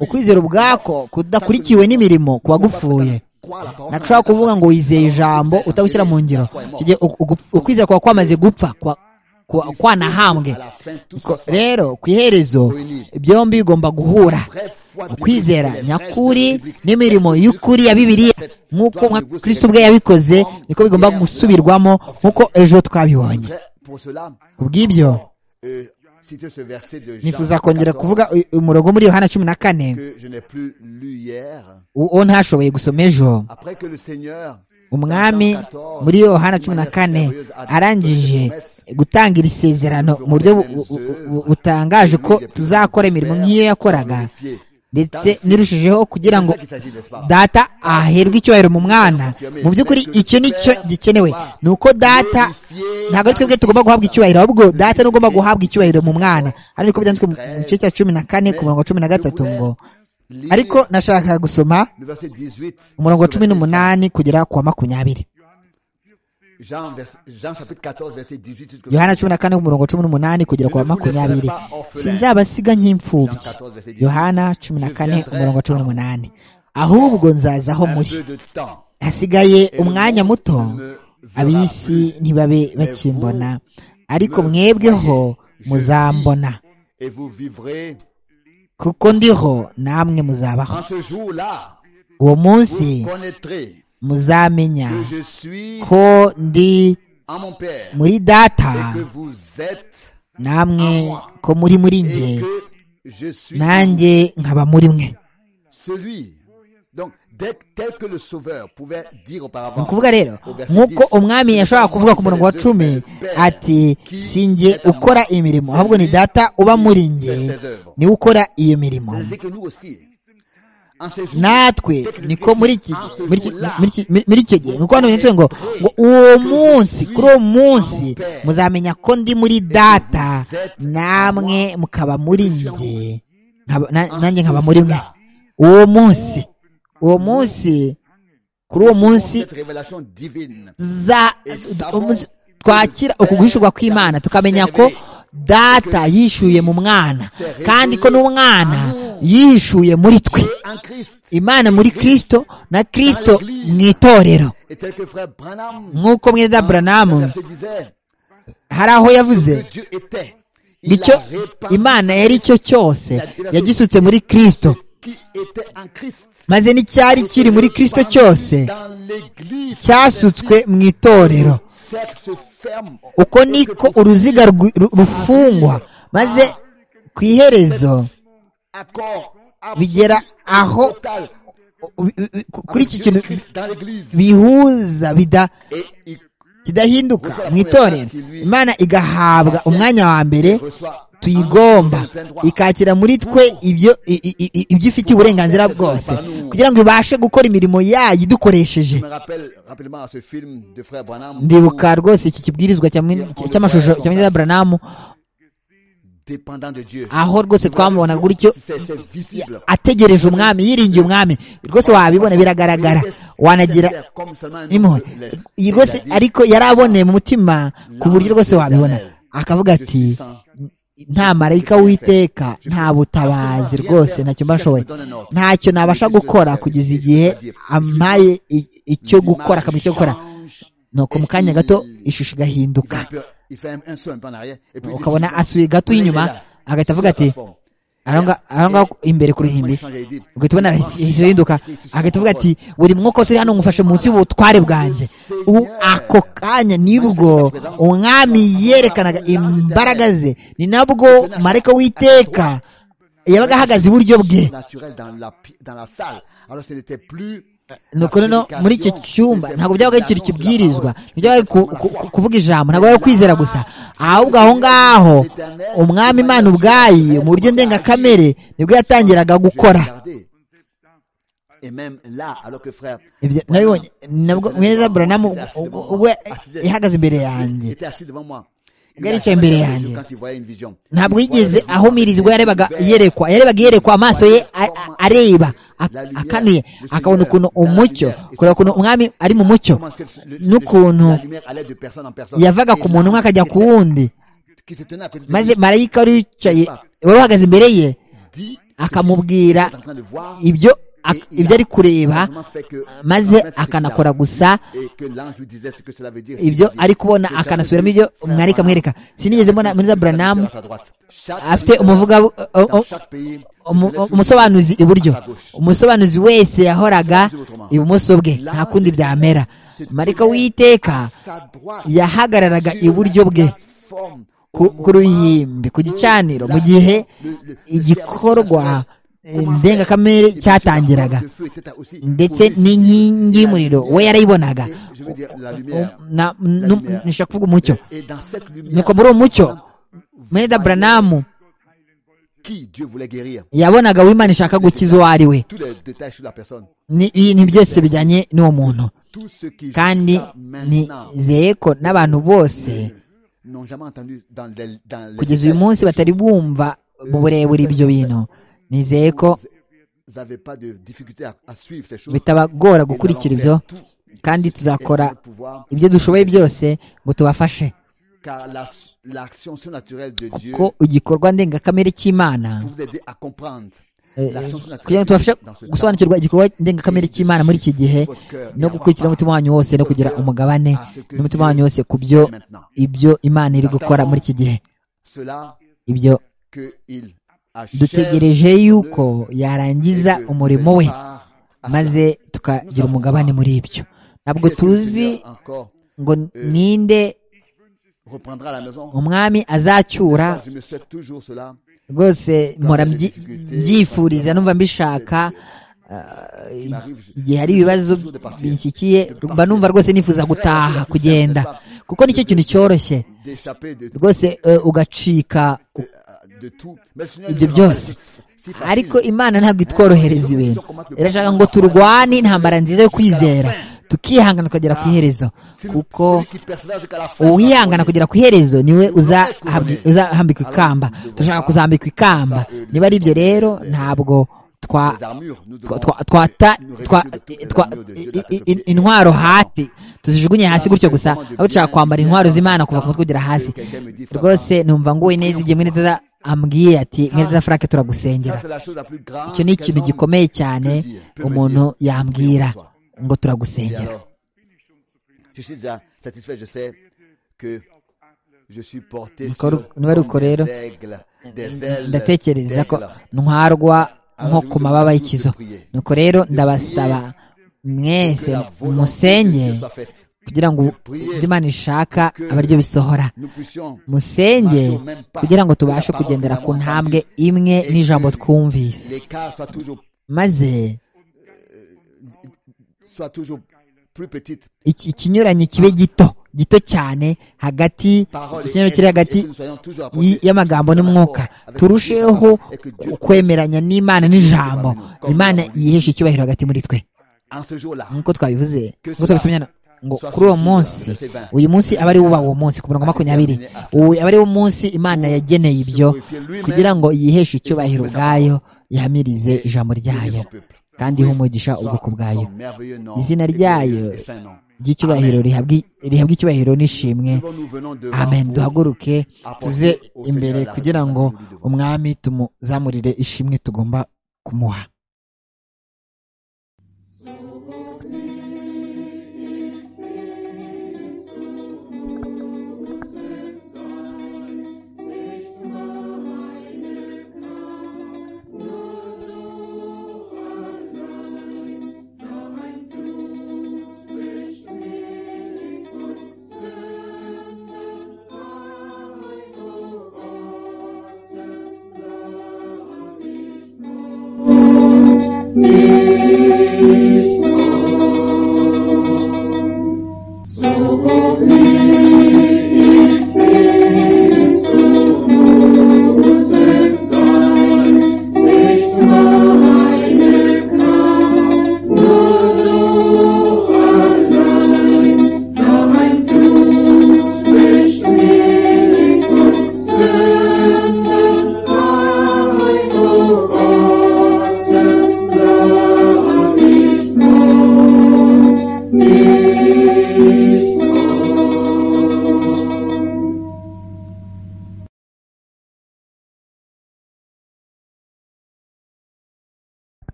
ukwizera ubwako kudakurikiwe n'imirimo kuba gupfuye nashobora kuvuga ngo wizeye ijambo utawushyira mu ngiro ukwizera kuba kwamaze gupfa kwanahambwe rero ku iherezo byombi bigomba guhura ukwizera nyakuri n'imirimo y'ukuri ya bibiriya nk'uko kirisito ubwe yabikoze niko bigomba gusubirwamo nk'uko ejo twabibonye ku bw'ibyo nifuza kongera kuvuga umurongo muri yohana cumi na kane uwo ntashoboye gusoma ejo umwami muri yohana cumi na kane arangije gutanga iri sezerano mu buryo butangaje ko tuzakora imirimo nk'iyo yakoraga ndetse nirushijeho kugira ngo data aherwe icyubahiro mu mwana mu by'ukuri icyo ni cyo gikenewe ni uko data ntabwo ari twebwe tugomba guhabwa icyubahiro ahubwo data ni ugomba guhabwa icyubahiro mu mwana hano niko byanditswe mu gice cya cumi na kane ku murongo wa cumi na gatatu ngo ariko nashaka gusoma umurongo wa cumi n'umunani kugera ku wa makumyabiri yohana cumi na kane umurongo cumi n'umunani kugera ku wa makumyabiri sinzabasiga nk'imfubyi yohana cumi na kane umurongo cumi n'umunani ahubwo nzazaho muri hasigaye umwanya muto ab'isi ntibabe bakimbona ariko mwebweho muzambona kuko ndiho namwe muzabaho uwo munsi muzamenya ko ndi muri data namwe ko muri muri nge nanjye nkaba muri mwe tel que le sauveur pouvait dire ni auparavant ukuvuga rero au verset nk'uko 10, umwami yashoboraga kuvuga ku murongo wa cumi ati sinjye ukora imirimo ahubwo ni data uba muri njye niwe ukora iyo mirimo C'est ainsi que nous aussi, en ces jours, natwe niko muri iki muri iki- muri iki- muri- muri icyo gihe ni uko hano byanditse ngo ngo uwo munsi kuri uwo munsi muzamenya ko ndi muri data namwe mukaba muri njye nkaba- na- nanjye nkaba muri mwe uwo munsi uwo munsi kuri uwo munsi cette révélation divine, za umunsi- twakira uku guhishurwa kw'imana tukamenya ko data yishuye mu mwana kandi ko n'umwana yihishuye muri twe en Christ, imana muri kristo na kristo mu itorero et tel que frère Branham nk'uko mwenda buranamu se disait, hari aho yavuze que Dieu était, il nicyo a répandu imana yari icyo cyose yagisutse muri kristo qui était en Christ. maze n'icyari kiri muri kristo cyose Dans l'église, cyasutswe mu itorero cercle se ferme. uko niko uruziga rwi- ru- rufungwa maze ku iherezo Accord absolu, bigera aho total, u- u- u- ku- kuri iki Dieu kintu Christ dans l'église. bihuza bida- Et il kidahinduka mu itorero imana igahabwa umwanya wa mbere reçoit tuyigomba en plein droit. ikakira muri twe ibyo i- i- i- ibyo ifitiye uburenganzira bwose kugira ngo ibashe gukora imirimo yayo idukoresheje Je me rappelle rapidement à ce film de frère Branham. ndibuka rwose iki kibwirizwa cya Min- cy- cy'amashusho cya Minda Branham dépendant de Dieu. aho rwose twamubonaga gutyo C'est c'est visible. ategereje umwami yiringiye umwami rwose wabibona biragaragara wanagira Sincère, comme seulement un impuhwe homme le- Iyi il rwose a dit, ariko yari aboneye mu mutima ku buryo rwose wabibona akavuga Je ati suis sans- nta marayika w'iteka nta butabazi rwose ntacyo mba nshoboye ntacyo nabasha gukora kugeza igihe ampaye i- icyo gukora akamenya icyo gukora nuko mu kanya gato ishusho Il fait igahinduka un peu- il fait un, un saut un peu en arrière. Et puis il dit, ukabona asuye gato inyuma agahita avuga ati aho nga- aho ngaho imbere ku ruhimbi ugahita ubona hahise hinduka agahita avuga ati buri mwuka wose uri hano ngufashe munsi y'ubutware bwanjye ubu ako kanya nibwo umwami yerekanaga imbaraga ze ni nabwo marayika w'iteka yabaga ahagaze iburyo bwe naturel dans la, pi- dans la salle. Alors ce n'était plus. nuko noneho muri icyo cyumba ntabwo byabaga bikiri ikibwirizwa ntibyabaga ku- ku- ku- kuvuga ijambo ntabwo bari kwizera gusa ahubwo aho ngaho umwami imana ubwayi mu buryo ndengakamere nibwo yatangiraga gukora Regardez. Et même là, alors que frère. Ibyo nabibonye nabwo mwiza buranamu we ihagaze imbere yanjye Il était assis devant moi. Il Yari a yicaye jamais imbere fermé les yeux yanjye. quand il voyait une vision. ntabwo Il voyait yigeze une ahumiriza ubwo vision yarebaga ouverte. yerekwa yarebaga yerekwa amaso ye a- a- areba a- akanuye akabona ukuntu umucyo kureba ukuntu umwami ari mu mucyo Comment est-ce que le- le- n'ukuntu la lumière allait de personne en personne. yavaga Et ku muntu umwe l'ange akajya qui ku était- wundi qui se tenait à côté de maze lui marayika wari wicaye wari uhagaze imbere ye dit akamubwira est en train de voir ibyo ak- ibyo ari kureba Comment fait que- maze akanakora gusa Et que l'ange lui disait ce que cela veut dire. ibyo Ce qu'il dit. ari kubona Que akanasubiramo Charles ibyo Branham- mwarika amwereka sinigeze mbona muri za buranamu à sa droite. Chaque afite leader umuvuga o- dans o- chaque pays, umu- se tenait umusobanuzi iburyo à sa gauche. umusobanuzi wese yahoraga ibumoso bwe nta kundi byamera marayika w'iteka à sa droite, yahagararaga sur iburyo la bwe plateforme, ku au ku ruhimbi ku gicaniro mu gihe igikorwa eh, ndengakamere cyatangiraga ndetse n'inkingi y'umuriro we yarayibonaga Na- nu- nishaka kuvuga umucyo nuko muri uwo mucyo mwenda buranamu yabonaga aho imana ishaka gukiza uwo ari we Ni- ibi ni byose bijyanye n'uwo muntu kandi nizeye ko n'abantu bose kugeza uyu munsi batari bumva mu burebure ibyo bintu nizeye ko bitabagora gukurikira ibyo kandi tuzakora ibyo dushoboye byose ngo tubafashe car la- l'action surnaturelle de Dieu kuko igikorwa ndengakamere cy'imana pour vous aider à comprendre eh, l'action kugira ngo tubafashe surnaturelle dans ce temps. gusobanukirwa igikorwa ndengakamere cy'imana muri iki gihe no gukurikira umutima wanyu wose no kugira umugabane n'umutima wanyu wose ku byo ibyo imana iri gukora muri iki gihe Cela ibyo que il achève dutegereje son yuko œuvre et yarangiza que umurimo we prépare à maze cela. tukagira umugabane muri ibyo ntabwo Qu'est-ce que le tuzi Seigneur encore ngo ninde reprendra à la maison umwami azacyura Je me souhaite toujours cela. rwose mpora mbyi- mbyifuriza numva mbishaka igihe hari ibibazo binshyikiye mba numva rwose nifuza gutaha kugenda kuko nicyo kintu cyoroshye rwose ugacika ibyo byose ariko imana ntabwo itworohereza ibintu irashaka ngo turwane intambara nziza yo kwizera tukihangana tukagera ku iherezo kuko uwihangana kugera ku iherezo niwe uzahambikwa ikamba turashaka kuzambikwa ikamba niba ari ibyo rero ntabwo twata intwaro hati tuzijugunye hasi gutyo gusa aho dushaka kwambara intwaro z'imana kuva ku mutwe kugera hasi rwose numva nguwe neza igihe mwene ambwiye ati mwene frank turagusengera icyo ni ikintu gikomeye cyane umuntu yambwira ngo turagusengera niba ari uko rero ndatekereza ko ntwarwa nko ku mababa y'ikizo nuko rero ndabasaba mwese musenge kugira ngo ibyo imana ishaka abe aribyo bisohora musenge kugira ngo tubashe kugendera ku ntambwe imwe n'ijambo twumvise maze ikinyuranyo kibe gito gito cyane hagati ikinyuranyo kiri hagati y'amagambo n'umwuka turusheho kwemeranya n'imana n'ijambo imana yihesha icyubahiro hagati muri twe nk'uko twabivuze nk'uko tubisomyana ngo kuri uwo munsi uyu munsi aba ari wubaha uwo munsi ku mirongo makumyabiri ubu aba ari wo munsi imana yageneye ibyo kugira ngo yiheshe icyubahiro ubwayo yihamirize ijambo ryayo kandi umugisha ubwoko bwayo izina ryayo ry'icyubahiro rihabwa icyubahiro n'ishimwe amen duhaguruke tuze imbere kugira ngo umwami tumuzamurire ishimwe tugomba kumuha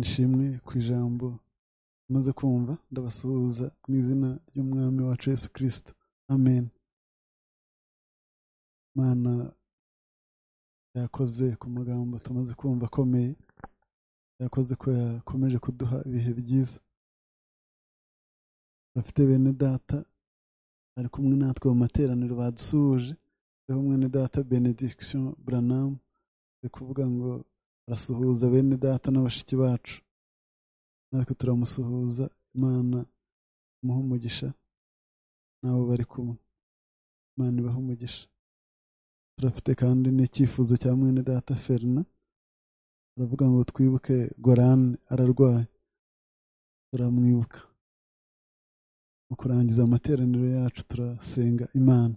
ishimwe ku ijambo umaze kumva ndabasuhuza mu izina ry'umwami wacu Yesu kirisita amen mana yakoze ku magambo tumaze kumva akomeye yakoze ko yakomeje kuduha ibihe byiza bafite bene data ari kumwe natwe mu materaniro badusuhuje hariho mwene data benediction buranamu ari kuvuga ngo arasuhuza bene data na bashiki bacu natwe turamusuhuza imana imuha umugisha nabo bari kumwe imana ibaha umugisha turafite kandi n'icyifuzo cya mwene data ferina aravuga ngo twibuke gorane ararwaye turamwibuka mu kurangiza amateraniro yacu turasenga imana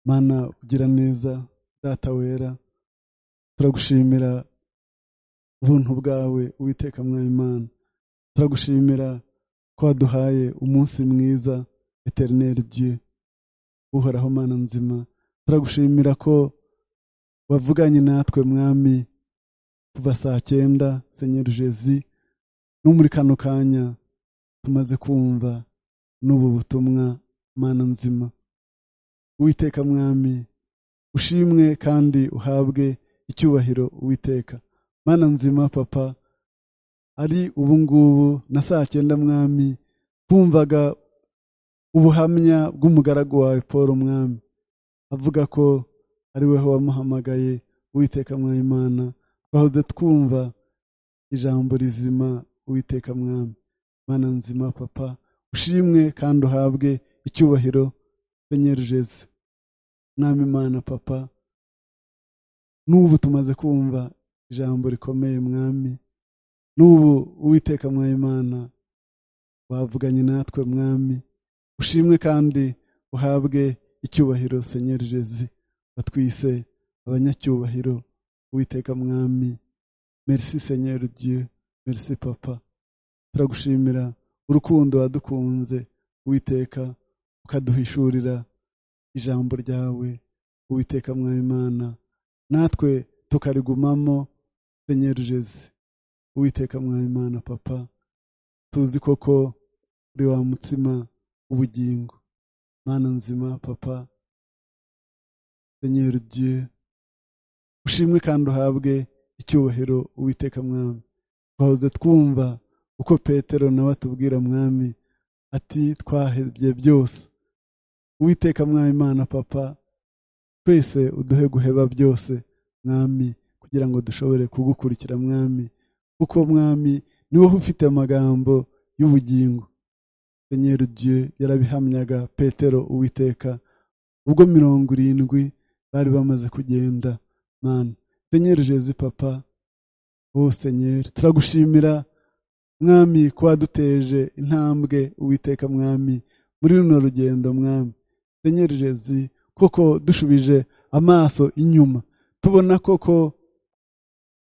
mana ugira neza data wera turagushimira ubuntu bwawe witeka Imana turagushimira ko waduhaye umunsi mwiza eterineri uhoraho mana nzima turagushimira ko wavuganye natwe mwami kuva saa cyenda senyeri jezi no muri kano kanya tumaze kumva n'ubu butumwa mana nzima witeka mwami ushimwe kandi uhabwe icyubahiro witeka mana nzima papa ari ubungubu na saa cyenda mwami twumvaga ubuhamya bw'umugaragu wawe paul mwami avuga ko ari we wamuhamagaye uwiteka mwayimana twahoze twumva ijambo rizima uwiteka mwami imana nzima papa ushimwe kandi uhabwe icyubahiro senyeri jeze mwami imana papa n'ubu tumaze kumva ijambo rikomeye mwami n'ubu uwiteka mwayimana wavuganye natwe mwami ushimwe kandi uhabwe icyubahiro senyeri jeze batwise abanyacyubahiro uwiteka mwami merci senyeri dieu merci papa turagushimira urukundo wadukunze uwiteka ukaduhishurira ijambo ryawe uwiteka mwabimana natwe tukarigumamo senyeri jeze uwiteka mwabimana papa tuzi koko uri wa mutsima w'ubugingo mana nzima papa senyeri dieu ushimwe kandi uhabwe icyubahiro uwiteka mwami twahoze twumva uko petero nawe atubwira mwami ati twahebye byose uwiteka mwami imana papa twese uduhe guheba byose mwami kugira ngo dushobore kugukurikira mwami kuko mwami ni wowe ufite amagambo y'ubugingo senyeri dieu yarabihamyaga petero uwiteka ubwo mirongo irindwi bari bamaze kugenda mwana senyeri jezi papa wowe senyeri turagushimira mwami ko waduteje intambwe uwiteka mwami muri runo rugendo mwami senyeri jezi koko dushubije amaso inyuma tubona koko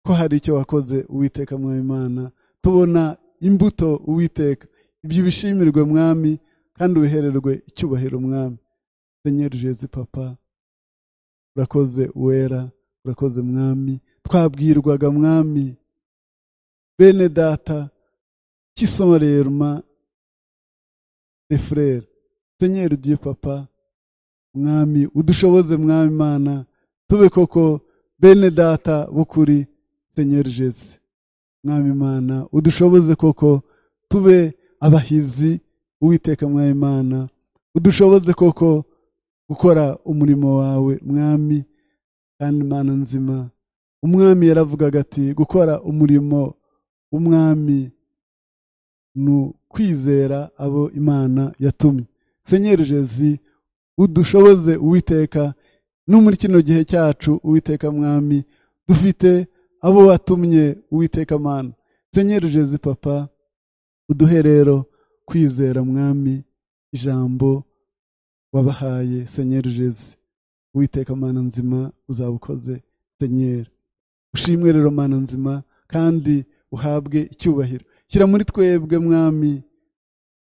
ko hari icyo wakoze uwiteka mwami imana tubona imbuto uwiteka ibyo bishimirwe mwami kandi ubihererwe icyubahiro mwami senyeri jezi papa urakoze wera urakoze mwami twabwirwaga mwami bene data cy'isorerma de frere senyeri dieu papa mwami udushoboze mwami imana tube koko bene data b'ukuri senyeri jeze mwami imana udushoboze koko tube abahizi uwiteka mwami imana udushoboze koko gukora umurimo wawe mwami kandi imana nzima umwami yaravugaga ati gukora umurimo w'umwami ni ukwizera abo imana yatumye senyeri jezi udushoboze uwiteka no muri kino gihe cyacu uwiteka mwami dufite abo watumye uwiteka mana senyeri jezi papa uduhe rero kwizera mwami ijambo wabahaye senyeri jezi uwiteka mana nzima uzaba ukoze senyeri ushimwe rero mana nzima kandi uhabwe icyubahiro shyira muri twebwe mwami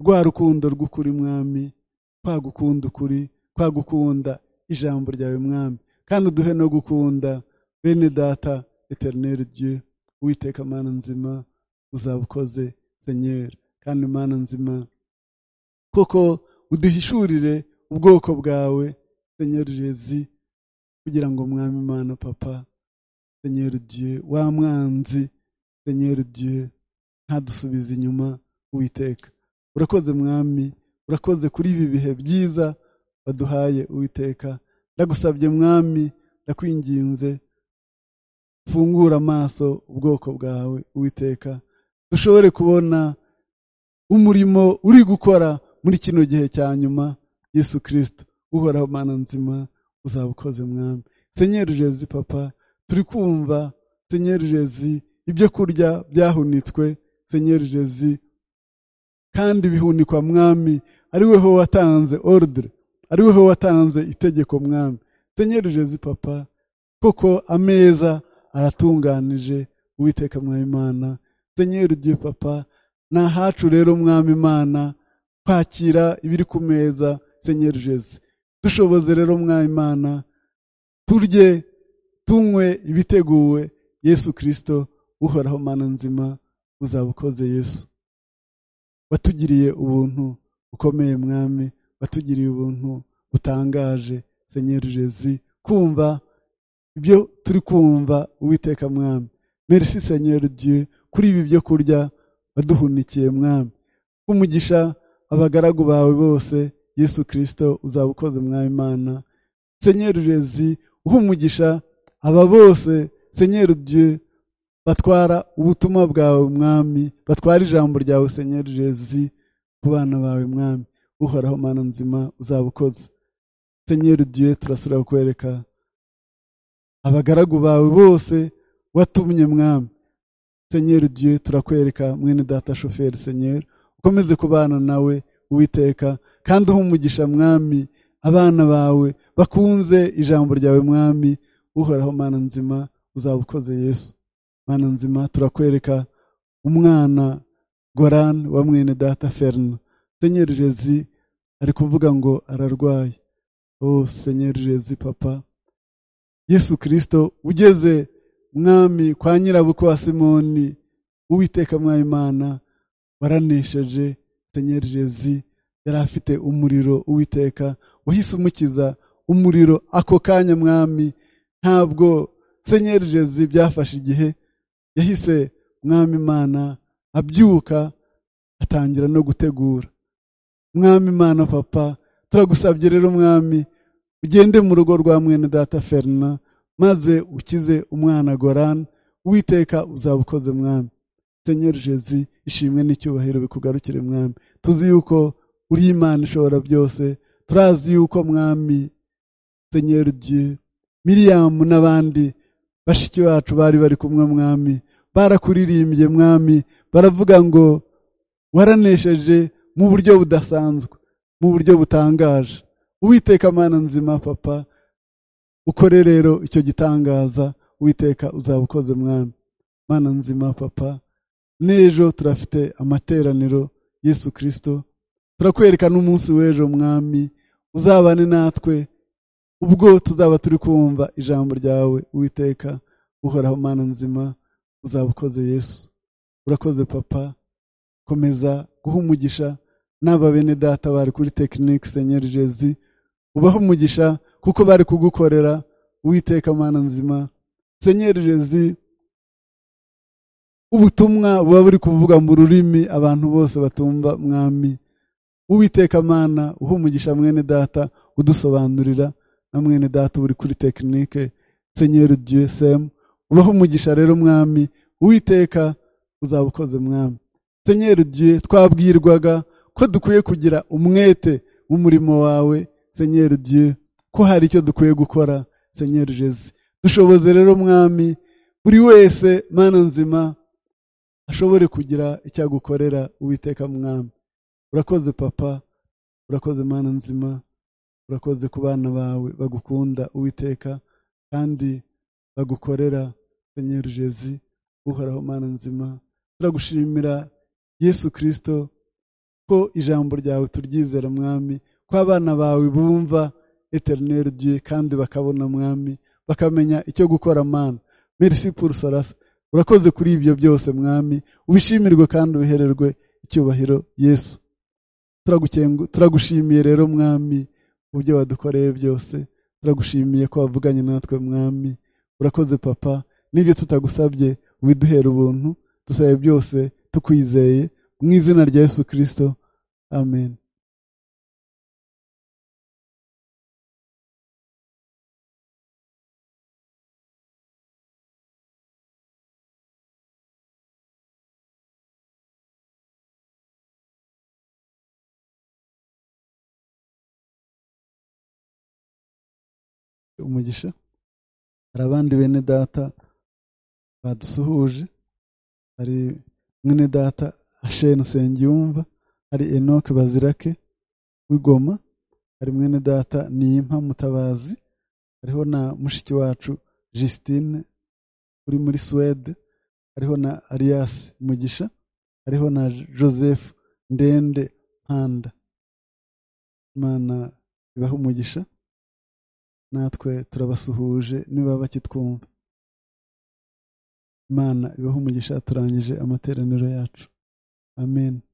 rwa rukundo rw'ukuri mwami twagukunda ukuri twagukunda ijambo ryawe mwami kandi uduhe no gukunda bene data eterineri rye uwiteka mana nzima uzaba ukoze senyeri kandi mana nzima koko uduhishurire ubwoko bwawe senyeri jezi kugira ngo mwami imana papa senyeri dieu wa mwanzi senyeri dieu ntadusubize inyuma uwiteka urakoze mwami urakoze kuri ibi bihe byiza baduhaye uwiteka ndagusabye mwami ndakwinginze fungura amaso ubwoko bwawe uwiteka dushobore kubona umurimo uri gukora muri kino gihe cya nyuma yesu kirisito uhoraho mana nzima uzaba ukoze mwami senyeri jezi papa turi kumva senyeri jezi ibyo kurya byahunitswe senyeri jezi kandi bihunikwa mwami ari weho watanze ordre ari weho watanze itegeko mwami senyeri jezi papa koko ameza aratunganije uwiteka mwami imana senyeri dieu papa ni ahacu rero mwami imana kwakira ibiri ku meza senyeri jezi dushoboze rero mwayimana turye tunywe ibiteguwe yesu kirisito uhoraho mana nzima uzaba ukoze yesu watugiriye ubuntu bukomeye mwami watugiriye ubuntu butangaje senyeri jezi kumva ibyo turi kumva uwiteka mwami merci senyeri dieu kuri ibi byo kurya waduhunikiye mwami umugisha abagaragu bawe bose yesu kirisito uzaba ukoze mwami imana senyeri jezi uha umugisha aba bose senyeri dieu batwara ubutumwa bwawe mwami batwara ijambo ryawe senyeri jezi ku bana bawe mwami uhoraho mana nzima uzabukoza senyeri dieu turasubira kukwereka abagaragu bawe bose watumye mwami senyeri dieu turakwereka mwene data shoferi senyeri ukomeze kubana nawe uwiteka kandi uha umugisha mwami abana bawe bakunze ijambo ryawe mwami uhoraho mana nzima uzabukoze yesu mana nzima turakwereka umwana goran wa mwene data ferna senyeri jezi ari kuvuga ngo ararwaye oh senyeri jezi papa yesu kirisito ugeze mwami kwa nyirabukwe wa simoni uwiteka mwayimana waranesheje senyeri jezi yari afite umuriro uwiteka wahise umukiza umuriro ako kanya mwami ntabwo senyeri jezi byafashe igihe yahise mwami imana abyuka atangira no gutegura mwami imana papa turagusabye rero mwami ugende mu rugo rwa mwene data ferina maze ukize umwana gorana uwiteka uzaba ukoze mwami senyeri jezi ishimwe n'icyubahiro bikugarukire mwami tuzi yuko uri imana ishobora byose turazi yuko mwami senyeri dieu miriyamu n'abandi bashiki bacu bari bari kumwe mwami barakuririmbye mwami baravuga ngo waranesheje mu buryo budasanzwe mu buryo butangaje uwiteka amana nzima papa ukore rero icyo gitangaza uwiteka uzaba ukoze mwami mana nzima papa n'ejo turafite amateraniro yesu kirisito turakwereka n'umunsi w'ejo mwami uzabane natwe ubwo tuzaba turi kumva ijambo ryawe uwiteka uhoraho mana nzima uzaba ukoze yesu urakoze papa komeza guha umugisha n'aba bene data bari kuri tekinike senyeri jezi ubahe umugisha kuko bari kugukorera uwiteka mana nzima senyeri jezi ubutumwa buba buri kuvuga mu rurimi abantu bose batumva mwami uwiteka mana uha umugisha mwene data udusobanurira na mwene data uri kuri tekinike senyeri dieu semu ubaha umugisha rero mwami uwiteka uzaba ukoze mwami senyeri dieu twabwirwaga ko dukwiye kugira umwete w'umurimo wawe senyeri dieu ko hari icyo dukwiye gukora senyeri jezi dushoboze rero mwami buri wese mana nzima ashobore kugira icyo agukorera uwiteka mwami urakoze papa urakoze mana nzima urakoze ku bana bawe bagukunda uwiteka kandi bagukorera senyeri jezi uhoraho mana nzima turagushimira yesu kirisito ko ijambo ryawe turyizera mwami ko abana bawe bumva eterineri dieu kandi bakabona mwami bakamenya icyo gukora mana merci pour sarasa urakoze kuri ibyo byose mwami ubishimirwe kandi ubihererwe icyubahiro yesu turagushimiye rero mwami ubyo wadukoreye byose turagushimiye ko wavuganye natwe mwami urakoze papa n'ibyo tutagusabye widuhera ubuntu dusabe byose tukwizeye mu izina rya yesu kirisito amen umugisha hari abandi bene data badusuhuje hari mwene data asheni nsengiyumva hari enoke bazirake w'igoma hari mwene data niyimpa mutabazi hariho na mushiki wacu Justine uri muri suwede hariho na Arias mugisha hariho na joseph ndende mpanda imana ibaha umugisha natwe turabasuhuje niba bakitwumva imana ibaho umugisha turangije amateraniro yacu amen